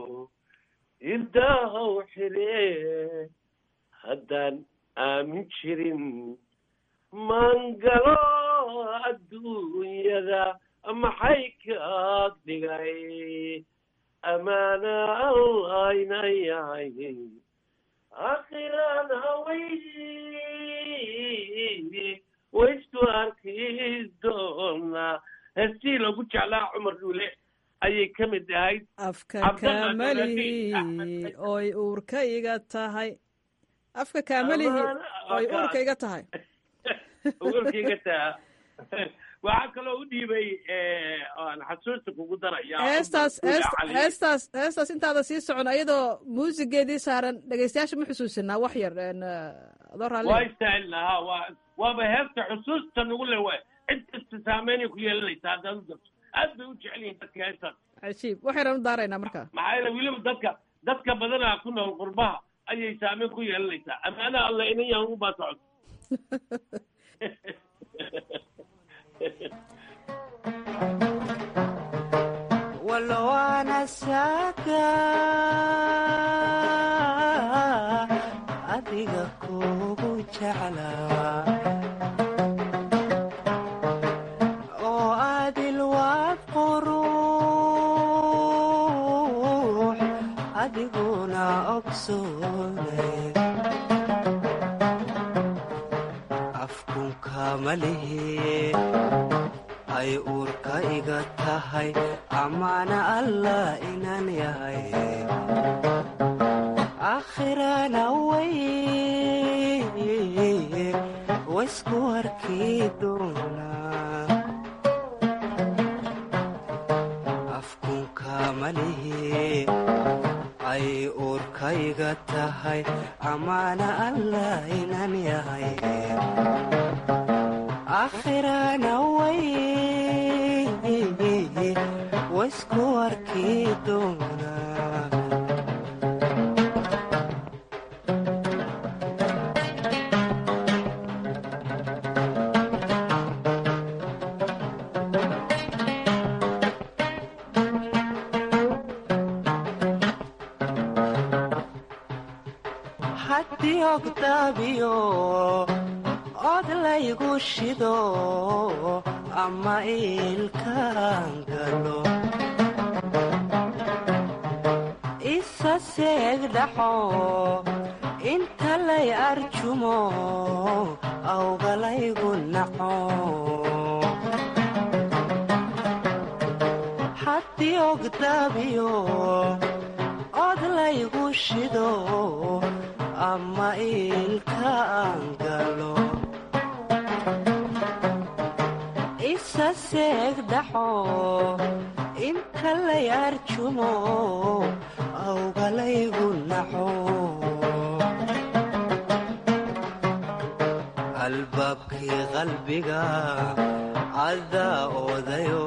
Speaker 9: irdahaw xire haddaan aamin jirin mangalo adduunyada maxay kaag dhigay amaana allaynan yahay akhiran haway waysku arki doonaa heestii lagu jeclaa cumar dhuule ayay ka mid ahayd
Speaker 8: afka
Speaker 9: Cabdalla
Speaker 8: kaamalihi
Speaker 9: Abdalla
Speaker 8: oy uurka iga tahay afka kaamalihi
Speaker 9: Amaana-
Speaker 8: oy uurka iga tahay
Speaker 9: warkayga taa waxaa kaloo u dhiibay aan xasuusta kugu daraya
Speaker 8: heestaas
Speaker 9: Cumar Dhuule
Speaker 8: heest-
Speaker 9: Cali.
Speaker 8: heestaas heestaas intaada sii socon ayadoo muusigeedii saaran dhegeystayaasha ma xusuusinaa wax yar een, eh, adoo
Speaker 9: waa
Speaker 8: raalli
Speaker 9: istaahil lahaa waa waaba heesta xusuusta nagu le waay cid kasta saameynay ku yeelanaysa haddaad u darto aad bay u jecel yihiin dadka heestaas
Speaker 8: cajiib wax yaraan u daaraynaa marka
Speaker 9: maxaa yeele weliba dadka dadka badanaa ku nool qurbaha ayay saameyn ku yeelanaysaa amaanaha alla inan yahan ugu baa socod
Speaker 10: walowana saaga adiga kugu jeclaa oo adil waad quruux adiguna ogsoone afkunka malihi ay uurka iga tahay amaana allah inaan yahay aakhirana way waysku arki doonaa afkunka malihi ay uurka iga tahay amaana allah inaan yahay aakhirana way waysku arki doonaa haddii ogdaabiyo od laygu shido ama iilkaan galo isa seeg dhaxo inta lay arjumo awgalaygu naco haddii ogdaabiyo od laygu shido ama iilkaan galo isa seeg dhaxo inta lay arjumo awgalaygu naco albaabkii qalbiga cadaa oodayo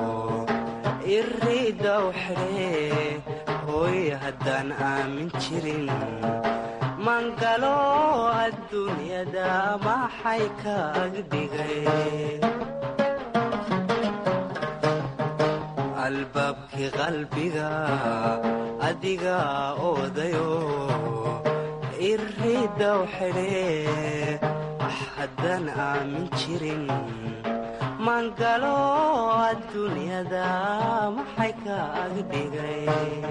Speaker 10: iriidaw xidhe hooy haddaan aamin jirin mangalo adduunyada maxay kaag dhigay albaabkii qalbiga adiga oodayo iriidaw xidhe haddaan aamin jirin mangalo adduunyada maxay kaag dhigay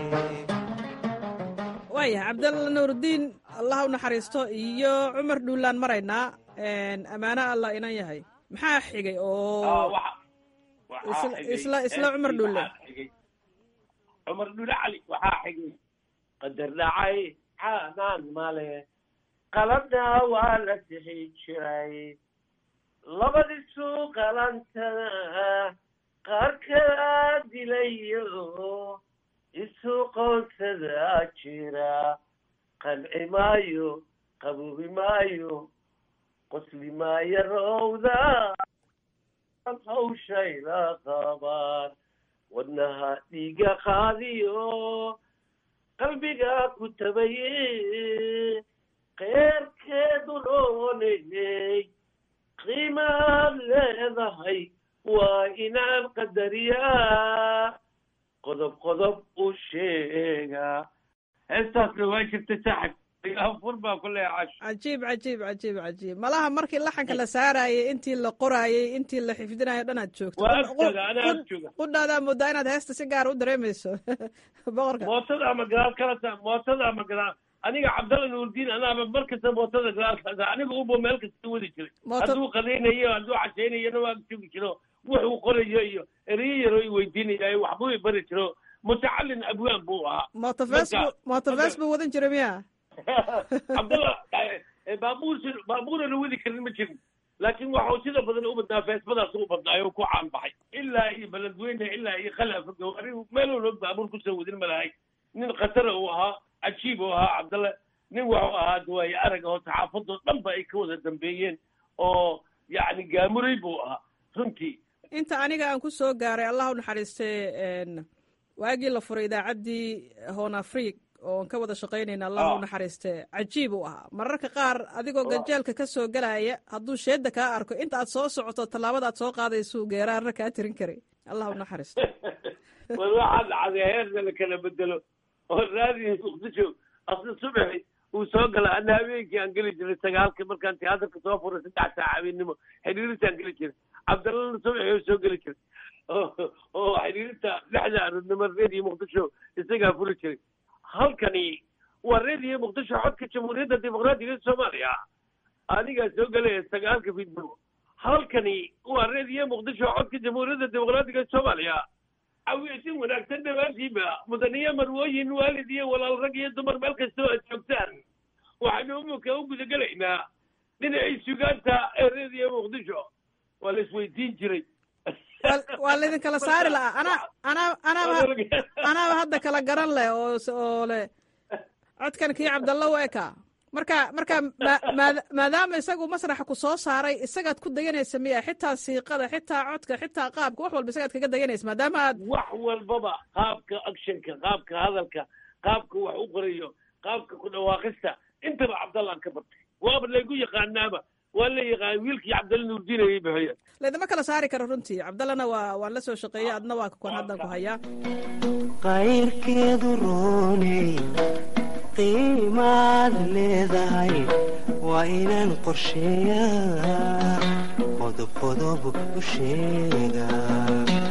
Speaker 8: waaya cabdalla nuurdiin allah u naxariisto iyo cumar dhuulaan maraynaa ammaano allah inan yahay maxaa xigay oo
Speaker 9: waxaa xigay
Speaker 8: isla isla cumar dhuule
Speaker 9: waxaa xigay cumar dhuule cali waxaa xigay qadar dhacay caanaan male qaladna waa la sixi jiray labadiisu qalantada qaar kala dilayo isu qoonsadaa jira qanci maayo qabuubi maayo qosli maayo rowda hawshayla qabaan wadnaha dhiiga qaadiyo qalbiga ku tabaye keerkeedu noonayey qiimaad leedahay waa inaan qadariyaa qodob qodob u sheega heestaasna waa jirta saaxib fur baa ku leeyahay casho
Speaker 8: cajiib cajiib cajiib cajiib malaha markii laxanka la saarayay intii la qoraayay intii la xifdinayo dhan aad joogto
Speaker 9: waa agtooda anaa ag jooga
Speaker 8: qudhaadaa moodaa inaad heesta si gaar u dareemayso boqorka
Speaker 9: mootada ama gadaal kala taa mootada ama gadaal aniga cabdalla nuurdiin anaaba mar kasta mootada gadaal kala taa aniga ubo meel kasta wadi jiray
Speaker 8: Mooto-
Speaker 9: hadduu qadaynayo hadduu cashaynayona waa joogi jiro wuxuu qorayo iyo ereyo yaroo i weydiinaya waxbuu i bari jiro mutacalin abwaan buu ahaa
Speaker 8: mooto fees
Speaker 9: Marka-
Speaker 8: buu mooto fees buu wadan jiray miya
Speaker 9: cabdalla eh, baabuur si- baabuurana wadi karin ma jirin laakiin waxuu sida badan u badnaa feesbadaas u badnaayo oo ku caan baxay ilaa iyo beledweyne ilaa iyo khalafa gawaari meel walba baabuur kusoo wadin ma lahay nin khatara uu ahaa cajiib uu ahaa cabdalle nin waxuu ahaa dawaaye arag oo saxaafadoo dhan ba ay ka wada dambeeyeen oo yacni gaamuray buu ahaa runtii
Speaker 8: inta aniga aan ku soo gaaray allah u naxariistay n waagii la furay idaacaddii hoon afriig oon ka wada shaqaynayna allah u naxariiste cajiib uu ahaa mararka qaar adigoo ganjeelka ka soo gelaya hadduu sheedda kaa arko inta aad soo socoto tallaabada aad soo qaadaysuu geeraarna kaa tirin karay allah u naxariisto
Speaker 9: war waxaa dhacday heerna la kala bedelo oo raadiyo muqdisho asla subaxi uu soo gala ana habeenkii aan geli jiray sagaalka markaan tiyaatarka soo furay saddex saac habeenimo xiriirintaan geli jiray cabdallana subaxi oo soo geli jiray oo oo xiriirinta lixda aroodnimo reediyo muqdisho isagaa furi jiray halkani waa reediyo muqdisho codka jamhuuriyadda dimuqraadiga ee soomaaliya anigaa soo gelaya sagaalka fidnimo halkani waa reediyo muqdisho codka jamhuuriyadda dimuqraadiga ee soomaaliya awiysin wanaagsan dhammaantiiba mudaniyo marwooyin waalid iyo walaal rag iyo dumar meel kastoo aad joogtaan waxaynu umuka u gudagelaynaa dhinacii sugaanta ee reediyo muqdisho waa la isweydiin jiray
Speaker 8: Waa- waa laydinkala saari lahaa anaa anaa anaaba anaaba hadda kala garan leh oo s- oo leh codkan kii cabdalla u eka marka marka ma- maada- maadaama isagu masraxa ku soo saaray isagaad ku dayanaysa miya xitaa siiqada xitaa codka xitaa qaabka wax walba isagaad kaga dayanaysa maadaama aad
Speaker 9: wax walbaba qaabka actionka qaabka hadalka qaabka wax u qorayo qaabka ku dhawaaqista intaba cabdallaan ka bartay waaba laygu yaqaanaaba waa la yaqaan wiilkii cabdalla nuurdiin ayay bixiyeen
Speaker 8: laydama kala saari karo runtii cabdallana waa waan la soo shaqeeyey adna waa kuwan haddan ku hayaa
Speaker 10: qayrkeedu rooney qiimaad leedahay waa inaan qorsheeyaa qodob qodob u sheegaa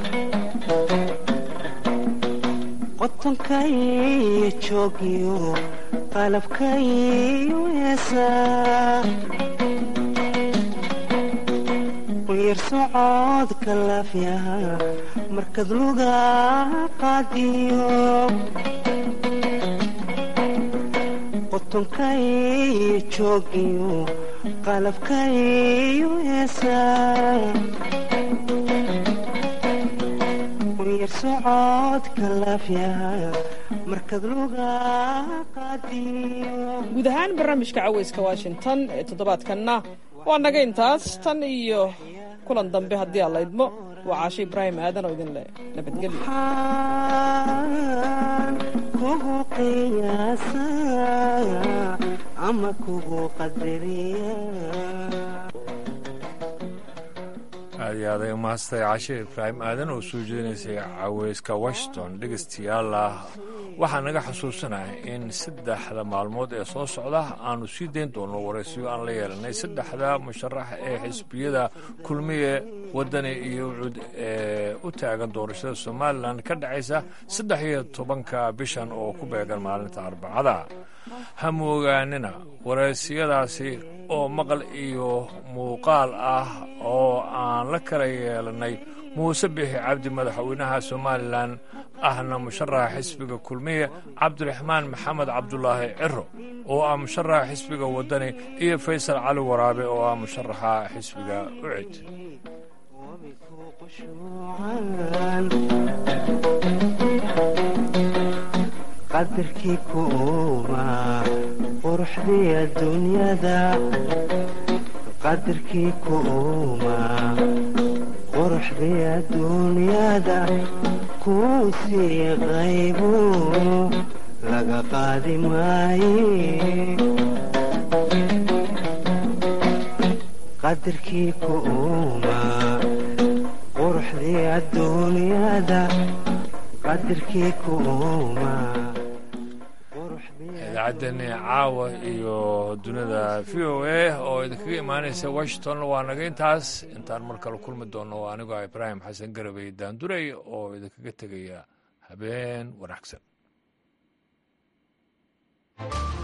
Speaker 10: qotonkaiyo joogiyo qalabkaiyo heesaa yar socodka laafyaha markad luga qaadiyo qotonkaiyo joogiyo qalabkaiyo heesaa yar socodka laafyaha markad luga qaadiyo
Speaker 8: guud ahaan barnaamijka caweyska washington ee toddobaadkanna waa naga intaas tan iyo kulan dambe haddii aan la idmo waa caashe ibraahim aadan oo idin leh nabadgelyo
Speaker 10: waxaan kugu qiyaasaa ama kugu qadariyaa
Speaker 1: aad iyo aad ay umahadsatay cashe ibraahim aadan oo soo jeedinaysay caweyska washington dhegaystayaal ah waxaa naga xusuusanaya in saddexda maalmood ee soo socda aanu sii dayn doono waraysiyo aan la yeelanay saddexda musharax ee xisbiyada kulmiye wadani iyo ucud ee u taagan doorashada somalilan ka dhacaysa saddex iyo tobanka bishan oo ku beegan maalinta arbacada ha moogaanina waraysiyadaasi oo maqal iyo muuqaal ah oo aan la kala yeelanay muuse bixi cabdi madaxweynaha somalilan ahna musharaxa xisbiga kulmiye cabdiraxmaan maxamed cabdulaahi ciro oo ah musharaxa xisbiga wadani iyo faysal cali waraabe oo ah musharaxa xisbiga ucid
Speaker 10: qadarkii ku uuma quruxdii adduunyada qadarkii ku uuma quruxdii adduunyada kuu sii qaybu laga qaadi maaye qadarkii ku uuma quruxdii adduunyada
Speaker 12: qadirkii kuuma
Speaker 1: idaacaddeenni caawa iyo dunida v o a oo idinkaga imaanaysa washington waa naga intaas intaan mar kale kulmi doonno waa anigoo ah ibraahim xasan garabey daanduray oo idinkaga tegaya habeen wanaagsan